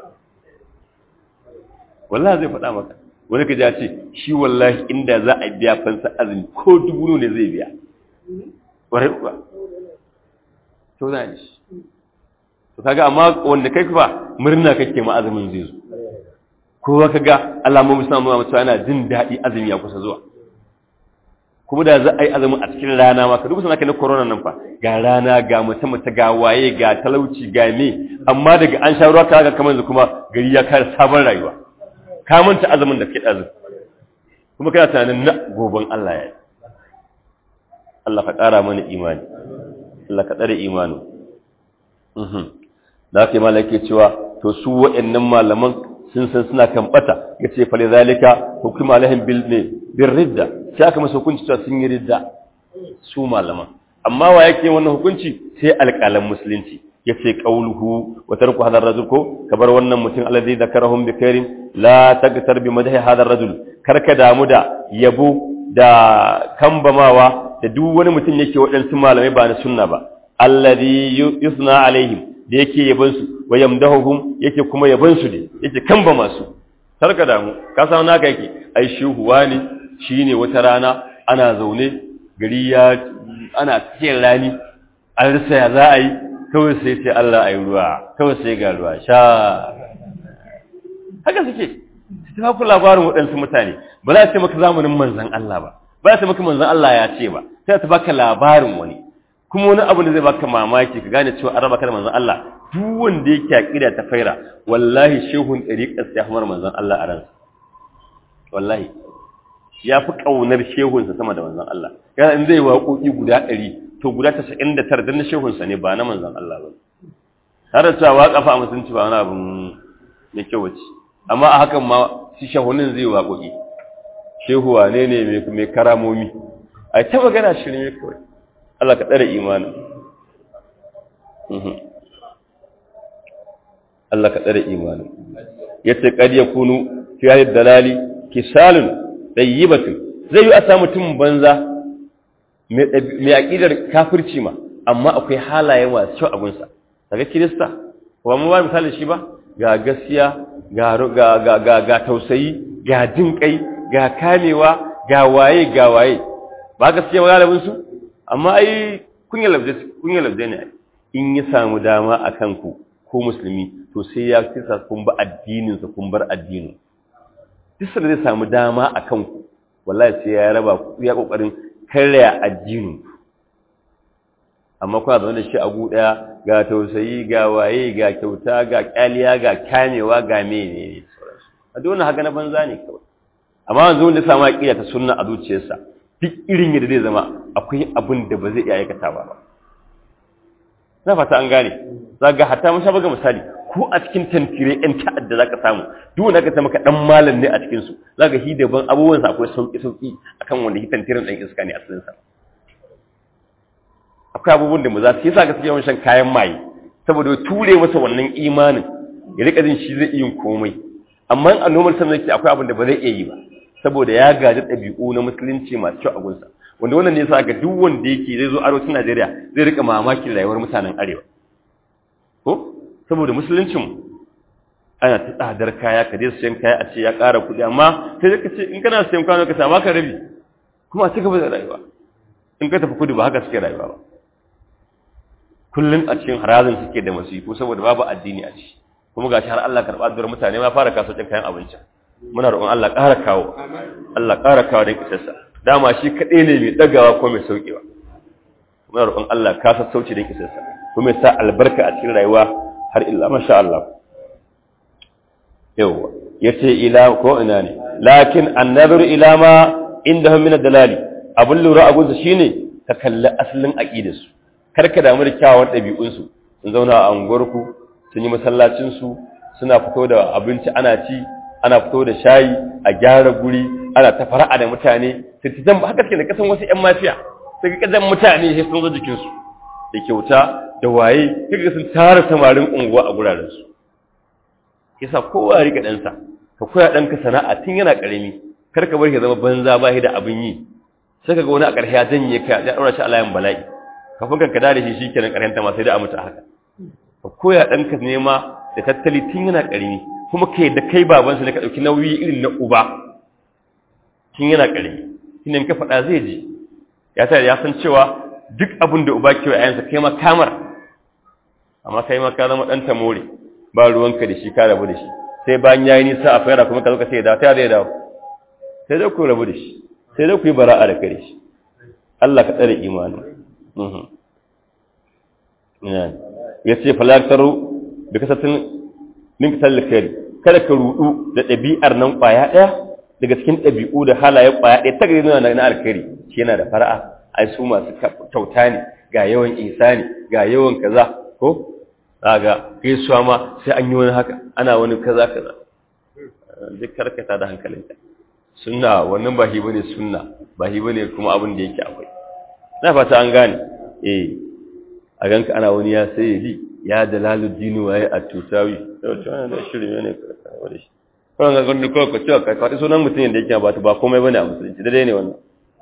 wallahi zai faɗa maka wani ka ce shi wallahi inda za a biya fansa azumi ko dubu ne zai biya ƙwarai kuwa to za a shi to kaga amma wanda kai kuwa murna kake ma azumin zai zo kowa kaga alamomin suna nuna mutuwa yana jin daɗi azumi ya kusa zuwa kuma da za a yi azumin a cikin rana ma ka duba sana na corona nan fa ga rana ga mutum mata ga waye ga talauci ga me amma daga an sha ruwa kaga kamar yanzu kuma gari ya kare sabon rayuwa ka manta azumin da ke ɗazu kuma kana tunanin na goben Allah ya yi Allah ka ƙara mana imani Allah ka tsare imani da aka yi malaka cewa to su waɗannan malaman sun san suna kan bata ya ce fale zalika hukuma alaihim bil ne bin ridda sai aka masa hukunci cewa sun yi ridda su malaman amma wa yake wannan hukunci sai alƙalan musulunci ya ce ƙauluhu wa tarku hadar rajul ko kabar wannan mutum alladhi zakarahum bi khairin la tagtar bi madhi hadar rajul karka damu da yabo da kambamawa da duk wani mutum yake waɗansu malamai ba na sunna ba alladhi yusna alaihim da yake yaban su wa yamdahuhum yake kuma yaban su ne yake kambama su karka damu ka san naka yake ai shuhuwa ne shine wata rana ana zaune gari ya ana cikin rani an rasa ya za a yi kawai sai sai Allah a yi ruwa kawai sai ga ruwa sha haka suke su ta ku labarin waɗansu mutane ba za a ce maka zamanin manzan Allah ba ba za a ce maka manzan Allah ya ce ba sai ta baka labarin wani kuma wani abu da zai baka mamaki ka gane cewa an raba ka da manzan Allah duk wanda yake aƙida ta faira wallahi shehun ɗariƙar sai hamar manzan Allah a ransa wallahi ya fi ƙaunar shehunsa sama da manzan Allah yana in zai waƙoƙi guda ɗari to guda tasa'in da tara don na shehunsa ne ba na manzan Allah ba har da cewa waƙafa a musulunci ba wani abin mai kyau wace amma a hakan ma shi shehunin zai waƙoƙi shehu wane ne mai karamomi a ta magana shirme kawai Allah ka tsare imanin Allah ka tsare imanin yace kad yakunu fi hadhihi dalali kisalun tayyibatun zai yi a samu mutum banza mai aƙidar kafirci ma amma akwai halaye masu kyau a gunsa daga kirista ba mu ba misali shi ba ga gaskiya ga tausayi ga jin kai ga kamewa ga waye ga waye ba gaskiya ba galibin su amma ai kun yi labdai ne in ya samu dama a kanku ko musulmi to sai ya kisa kun ba addininsa kun bar addinin duk da zai samu dama a kanku wallahi sai ya raba ku ya kokarin karya addinin amma kuna zaune da shi a daya ga tausayi ga waye ga kyauta ga kyaliya ga kamewa ga mene a dole haka na banza ne kawai amma wanzu wanda samu aqida ta sunna a zuciyarsa duk irin yadda zai zama akwai abin da ba zai iya aikata ba na fata an gane zaga hatta mun sha baga misali ko a cikin tantire yan ta'adda zaka samu duk wanda ka ta maka dan malam ne a cikin su zaka hi daban abubuwan sa akwai sauki sauki akan wanda hi tantirin dan iska ne asalin sa akwai abubuwan da mu za su yasa ga yawan shan kayan maye saboda ture masa wannan imanin ya rika jin shi zai iya komai amma a normal sanin yake akwai abin da ba zai iya yi ba saboda ya gaji ɗabi'u na musulunci masu kyau a gunsa wanda wannan ne yasa ga duk wanda yake zai zo arewacin Najeriya zai rika mamakin rayuwar mutanen arewa ko saboda musuluncin ana ta tsadar kaya ka je sayan kaya a ce ya ƙara kuɗi amma sai ka ce in kana sayan kwano ka sama ka rabi kuma a ci gaba da rayuwa in ka tafi kudu ba haka suke rayuwa ba kullum a cikin harazin suke da masifu saboda babu addini a ciki kuma gashi har Allah karɓa addu'ar mutane ma fara kasuwancin kayan abinci muna roƙon Allah ƙara kawo Allah ƙara kawo don kisarsa dama shi kaɗai ne mai ɗagawa ko mai sauƙewa muna roƙon Allah ka sassauci don kisarsa kuma ya sa albarka a cikin rayuwa har illa masha Allah yawa yace ila ko ina ne lakin annazaru ila ma indahum min ad-dalali abun lura abun su shine ka kalli asalin aqidarsu kar ka damu da kyawun ɗabi'un su sun zauna a unguwarku sun yi masallacin su suna fito da abinci ana ci ana fito da shayi a gyara guri ana ta fara'a da mutane sai ta zamba haka suke da kasan wasu ƴan mafiya sai ka kasan mutane sai sun zo jikin su da kyauta da waye kaga sun tara samarin unguwa a guraren su yasa kowa ya rika ɗansa ka koya ɗanka sana'a tun yana ƙarami kar ka bar shi zama banza ba shi da abin yi sai ka ga wani a ƙarshe ya janye ka ya ɗaura shi a layin bala'i kafin ka kada da shi shi kenan ƙarshen ta ma sai da a mutu haka ka koya ɗanka nema da tattali tun yana ƙarami kuma kai da kai babansa ne ka ɗauki nauyi irin na uba tun yana ƙarami shine ka faɗa zai ji ya tare ya san cewa duk abin da uba ke wa yayansa kai ma kamar amma kai ma ka zama ɗan tamore ba ruwanka da shi ka rabu da shi sai bayan yayi nisa a fara kuma ka zo ka ce da ta zai dawo sai dai ku rabu da shi sai dai ku yi bara'a da kare shi Allah ka tsare imani mhm ya ce falaktaru bi kasatin min kasal khairi kada ka rudu da ɗabi'ar nan kwaya ɗaya daga cikin ɗabi'u da halaye kwaya ɗaya ta gari na na alkhairi shi yana da fara'a ai su masu kyauta ne ga yawan ihsani ga yawan kaza ko zaga gaisuwa ma sai an yi wani haka ana wani kaza kaza duk karkata da hankalinka sunna wannan ba hi bane sunna ba hi bane kuma abin da yake akwai na fata an gane eh a ganka ana wani ya sai yi ya dalaluddin waye a tutawi to wannan da shirme ne ka da shi kawai ga gudu kawai ka cewa ka kwaɗi sunan mutum da yake ba ba komai bane a musulunci daidai ne wannan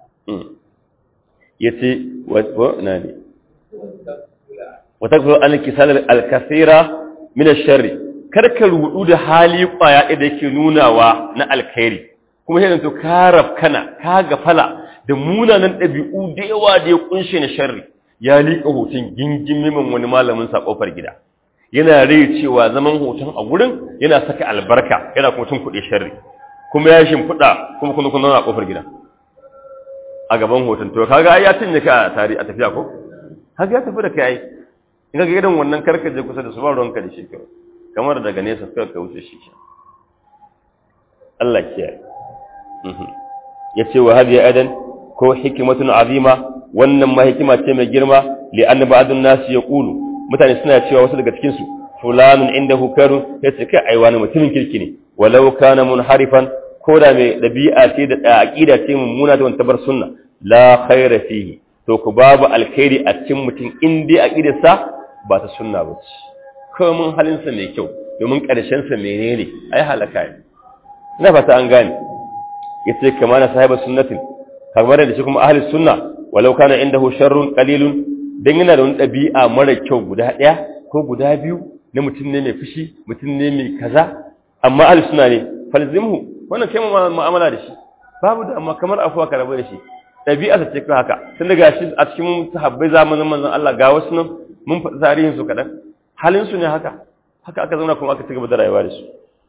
yace wa na ne وتكفر عن الكسال الكثيرة من الشر karka rudu da hali kwaya da yake nunawa na alkhairi kuma sai to karab kana ka gafala da munanan dabi'u da yawa da ya kunshe na sharri ya lika hoton gingimimin wani malamin sa kofar gida yana rai cewa zaman hoton a gurin yana saka albarka yana kuma tun kuɗe sharri kuma ya shimfiɗa kuma kuma kuma a kofar gida a gaban hoton to kaga ai ya tinye ka a tari a tafiya ko haka ya tafi da kai in ga gidan wannan karkaje kusa da su ba ruwanka da shi kawai kamar daga nesa suka ka wuce shi Allah kiyaye ya ce wa hadiya adan ko hikimatun azima wannan ma hikima ce mai girma li anna ba'dun nas yaqulu mutane suna cewa wasu daga cikin su fulanun indahu karun yace kai ai wani mutumin kirki ne walau kana munharifan ko da mai dabi'a ce da aqida ce mummuna da wanta bar sunna la khaira fihi to ku babu alkhairi a cikin mutum in dai aqidarsa ba ta sunna ba ce kawai mun halinsa mai kyau domin ƙarshensa menene ai halaka ne ina fata an gane ya ce kama na sahibar sunnatin kamar da shi kuma ahli sunna walau kana indahu sharrun qalilun dan yana da wani dabi'a mara kyau guda daya ko guda biyu na mutum ne mai fushi mutum ne mai kaza amma ahli sunna ne falzimhu wannan kai mu'amala da shi babu da amma kamar afuwa ka rabu da shi dabi'a ta ce kan haka tun daga shi a cikin sahabbai zamanin manzon Allah ga wasu nan mun faɗi tarihin su kadan halin su ne haka haka aka zauna kuma aka ci gaba da rayuwa da su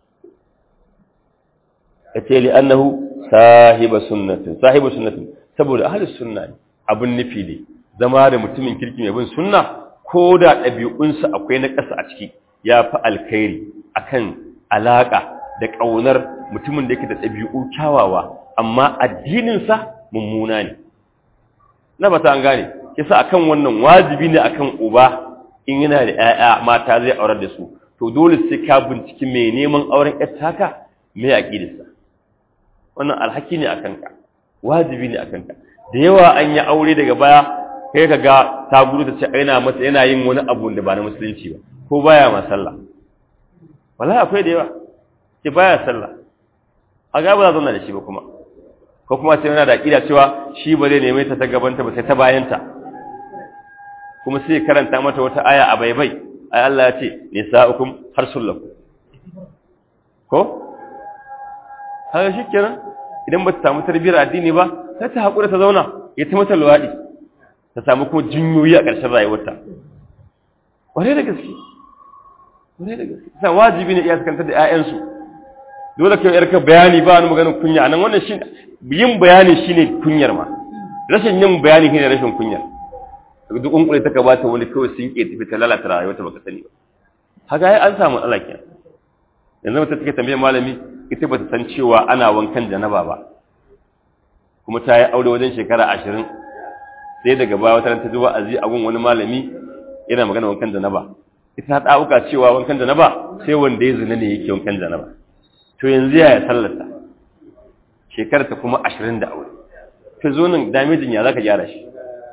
yace li annahu sahiba sunnatin sahiba sunnatin saboda ahlus sunna ne abun nufi ne zama da mutumin kirki mai bin sunna ko da ɗabi'unsa akwai na ƙasa a ciki ya fi alkhairi akan alaƙa da ƙaunar mutumin da yake da ɗabi'u kyawawa amma addininsa mummuna ne na ba ta an gane kisa akan wannan wajibi ne akan uba in yana da 'ya'ya mata zai aurar da su to dole sai ka binciki mai neman auren ƴar taka mai aƙidarsa wannan alhaki ne a kanka wajibi ne a kanka da yawa an yi aure daga baya kai ka ga ta gudu ta ce yana mata yana yin wani abu da ba na musulunci ba ko baya ma sallah wallahi akwai da yawa ke baya sallah a ga ba za zauna da shi ba kuma ko kuma sai yana da aqida cewa shi ba zai neme ta ta gabanta ba sai ta bayanta kuma sai karanta mata wata aya a baibai ai Allah ya ce nisa'ukum harsul lakum ko haka shi kenan idan ba ta samu tarbiyyar addini ba sai ta haƙura ta zauna ya ta mata luwaɗi ta samu kuma jinyoyi a ƙarshen rayuwarta wane da gaske wane da gaske sa wajibi ne iya sakantar da 'ya'yansu dole kai yarka bayani ba wani maganin kunya nan wannan shi yin bayani shine kunyar ma rashin yin bayani shine rashin kunyar duk kunkure ta gabata wani kawai sun ke tafi ta lalata rayuwarta baka sani ba haka ai an samu matsala kenan yanzu mutum take tambayar malami ita ba ta san cewa ana wankan janaba ba kuma ta yi aure wajen shekara ashirin sai daga baya wata ta zuwa azi a gun wani malami yana magana wankan janaba ita ta ɗauka cewa wankan janaba sai wanda ya zina ne yake wankan janaba to yanzu ya sallata shekarar ta kuma ashirin da aure ta zo nan damejin ya za ka gyara shi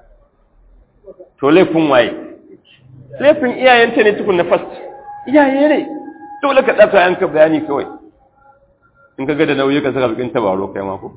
to laifin waye laifin iyayenta ne tukun na fast iyaye ne dole ka ɗasa yanka bayani kawai in ka ga da nauyi ka saka bikin tabaro kai mako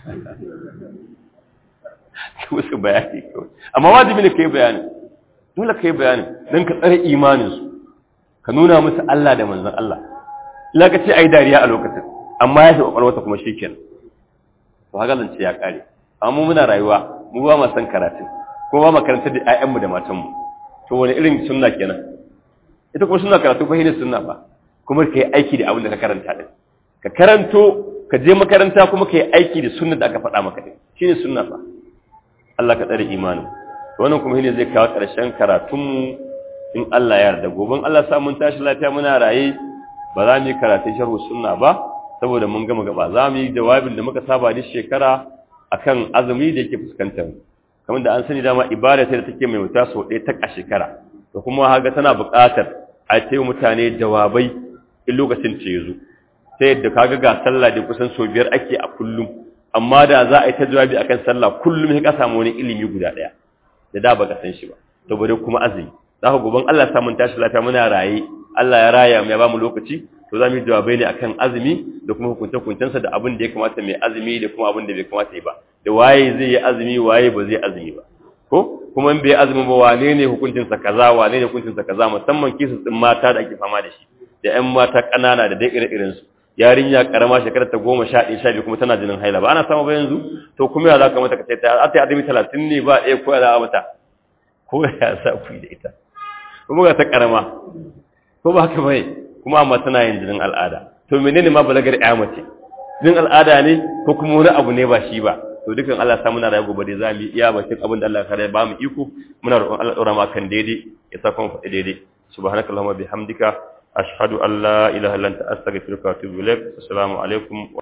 wasu bayani kawai amma wajibi ne ka yi bayani dole ka yi bayani don ka tsare imaninsu ka nuna musu Allah da manzan Allah ila ka ce a yi dariya a lokacin amma ya fi ƙwaƙwalwata kuma shi kenan to haka zance ya ƙare amma muna rayuwa mu ba ma san karatu ko ba ma karanta da 'ya'yanmu da matanmu to wani irin sunna kenan ita kuma sunna karatu ba ne sunna ba kuma ka yi aiki da abin da ka karanta din ka karanto ka je makaranta kuma ka yi aiki da sunna da aka faɗa maka din shine sunna fa Allah ka tsare imanin to wannan kuma shine zai kawo ƙarshen karatunmu in Allah ya yarda goben Allah sa mun tashi lafiya muna raye ba za mu yi karatun sharhu sunna ba saboda mun gama gaba za mu yi jawabin da muka saba duk shekara akan azumi da yake fuskantar kamar da an sani dama ibada ta da take mai wuta sau ɗaya ta a shekara to kuma haka tana buƙatar a ce mutane jawabai in lokacin ce yazo ta yadda kaga ga sallah da kusan sau biyar ake a kullum amma da za a yi ta jawabi akan sallah kullum sai ka samu wani ilimi guda ɗaya da da baka san shi ba to bare kuma azumi za ka goban Allah ya samu tashi lafiya muna raye Allah ya raya mu ya bamu lokaci to za mu yi jawabai ne akan azumi da kuma hukunce-hukuncensa da abin da ya kamata mai azumi da kuma abin da bai kamata yi ba da waye zai yi azumi waye ba zai azumi ba ko kuma in bai azumi ba wane ne hukuncinsa kaza wane ne hukuncinsa kaza musamman kisu din mata da ake fama da shi da ƴan mata ƙanana da dai ire-iren su yarinya karama shekarar ta goma sha ɗaya sha biyu kuma tana jinin haila ba ana samu ba yanzu to kuma ya za ka mata ka ce ta ta azumi talatin ne ba ɗaya ko ya za a mata ko ya sa ku da ita kuma ga ta karama ko ba haka bai kuma amma tana yin jinin al'ada to menene ma balagar ƴa mace jinin al'ada ne ko kuma wani abu ne ba shi ba to dukan Allah sa muna rayu gobe dai zamu iya bakin abin da Allah kare ba mu iko muna roƙon Allah daura mu kan daidai ya saka mu faɗi daidai subhanakallahumma bihamdika ashhadu an la ilaha illa anta astaghfiruka wa atubu ilaik assalamu alaikum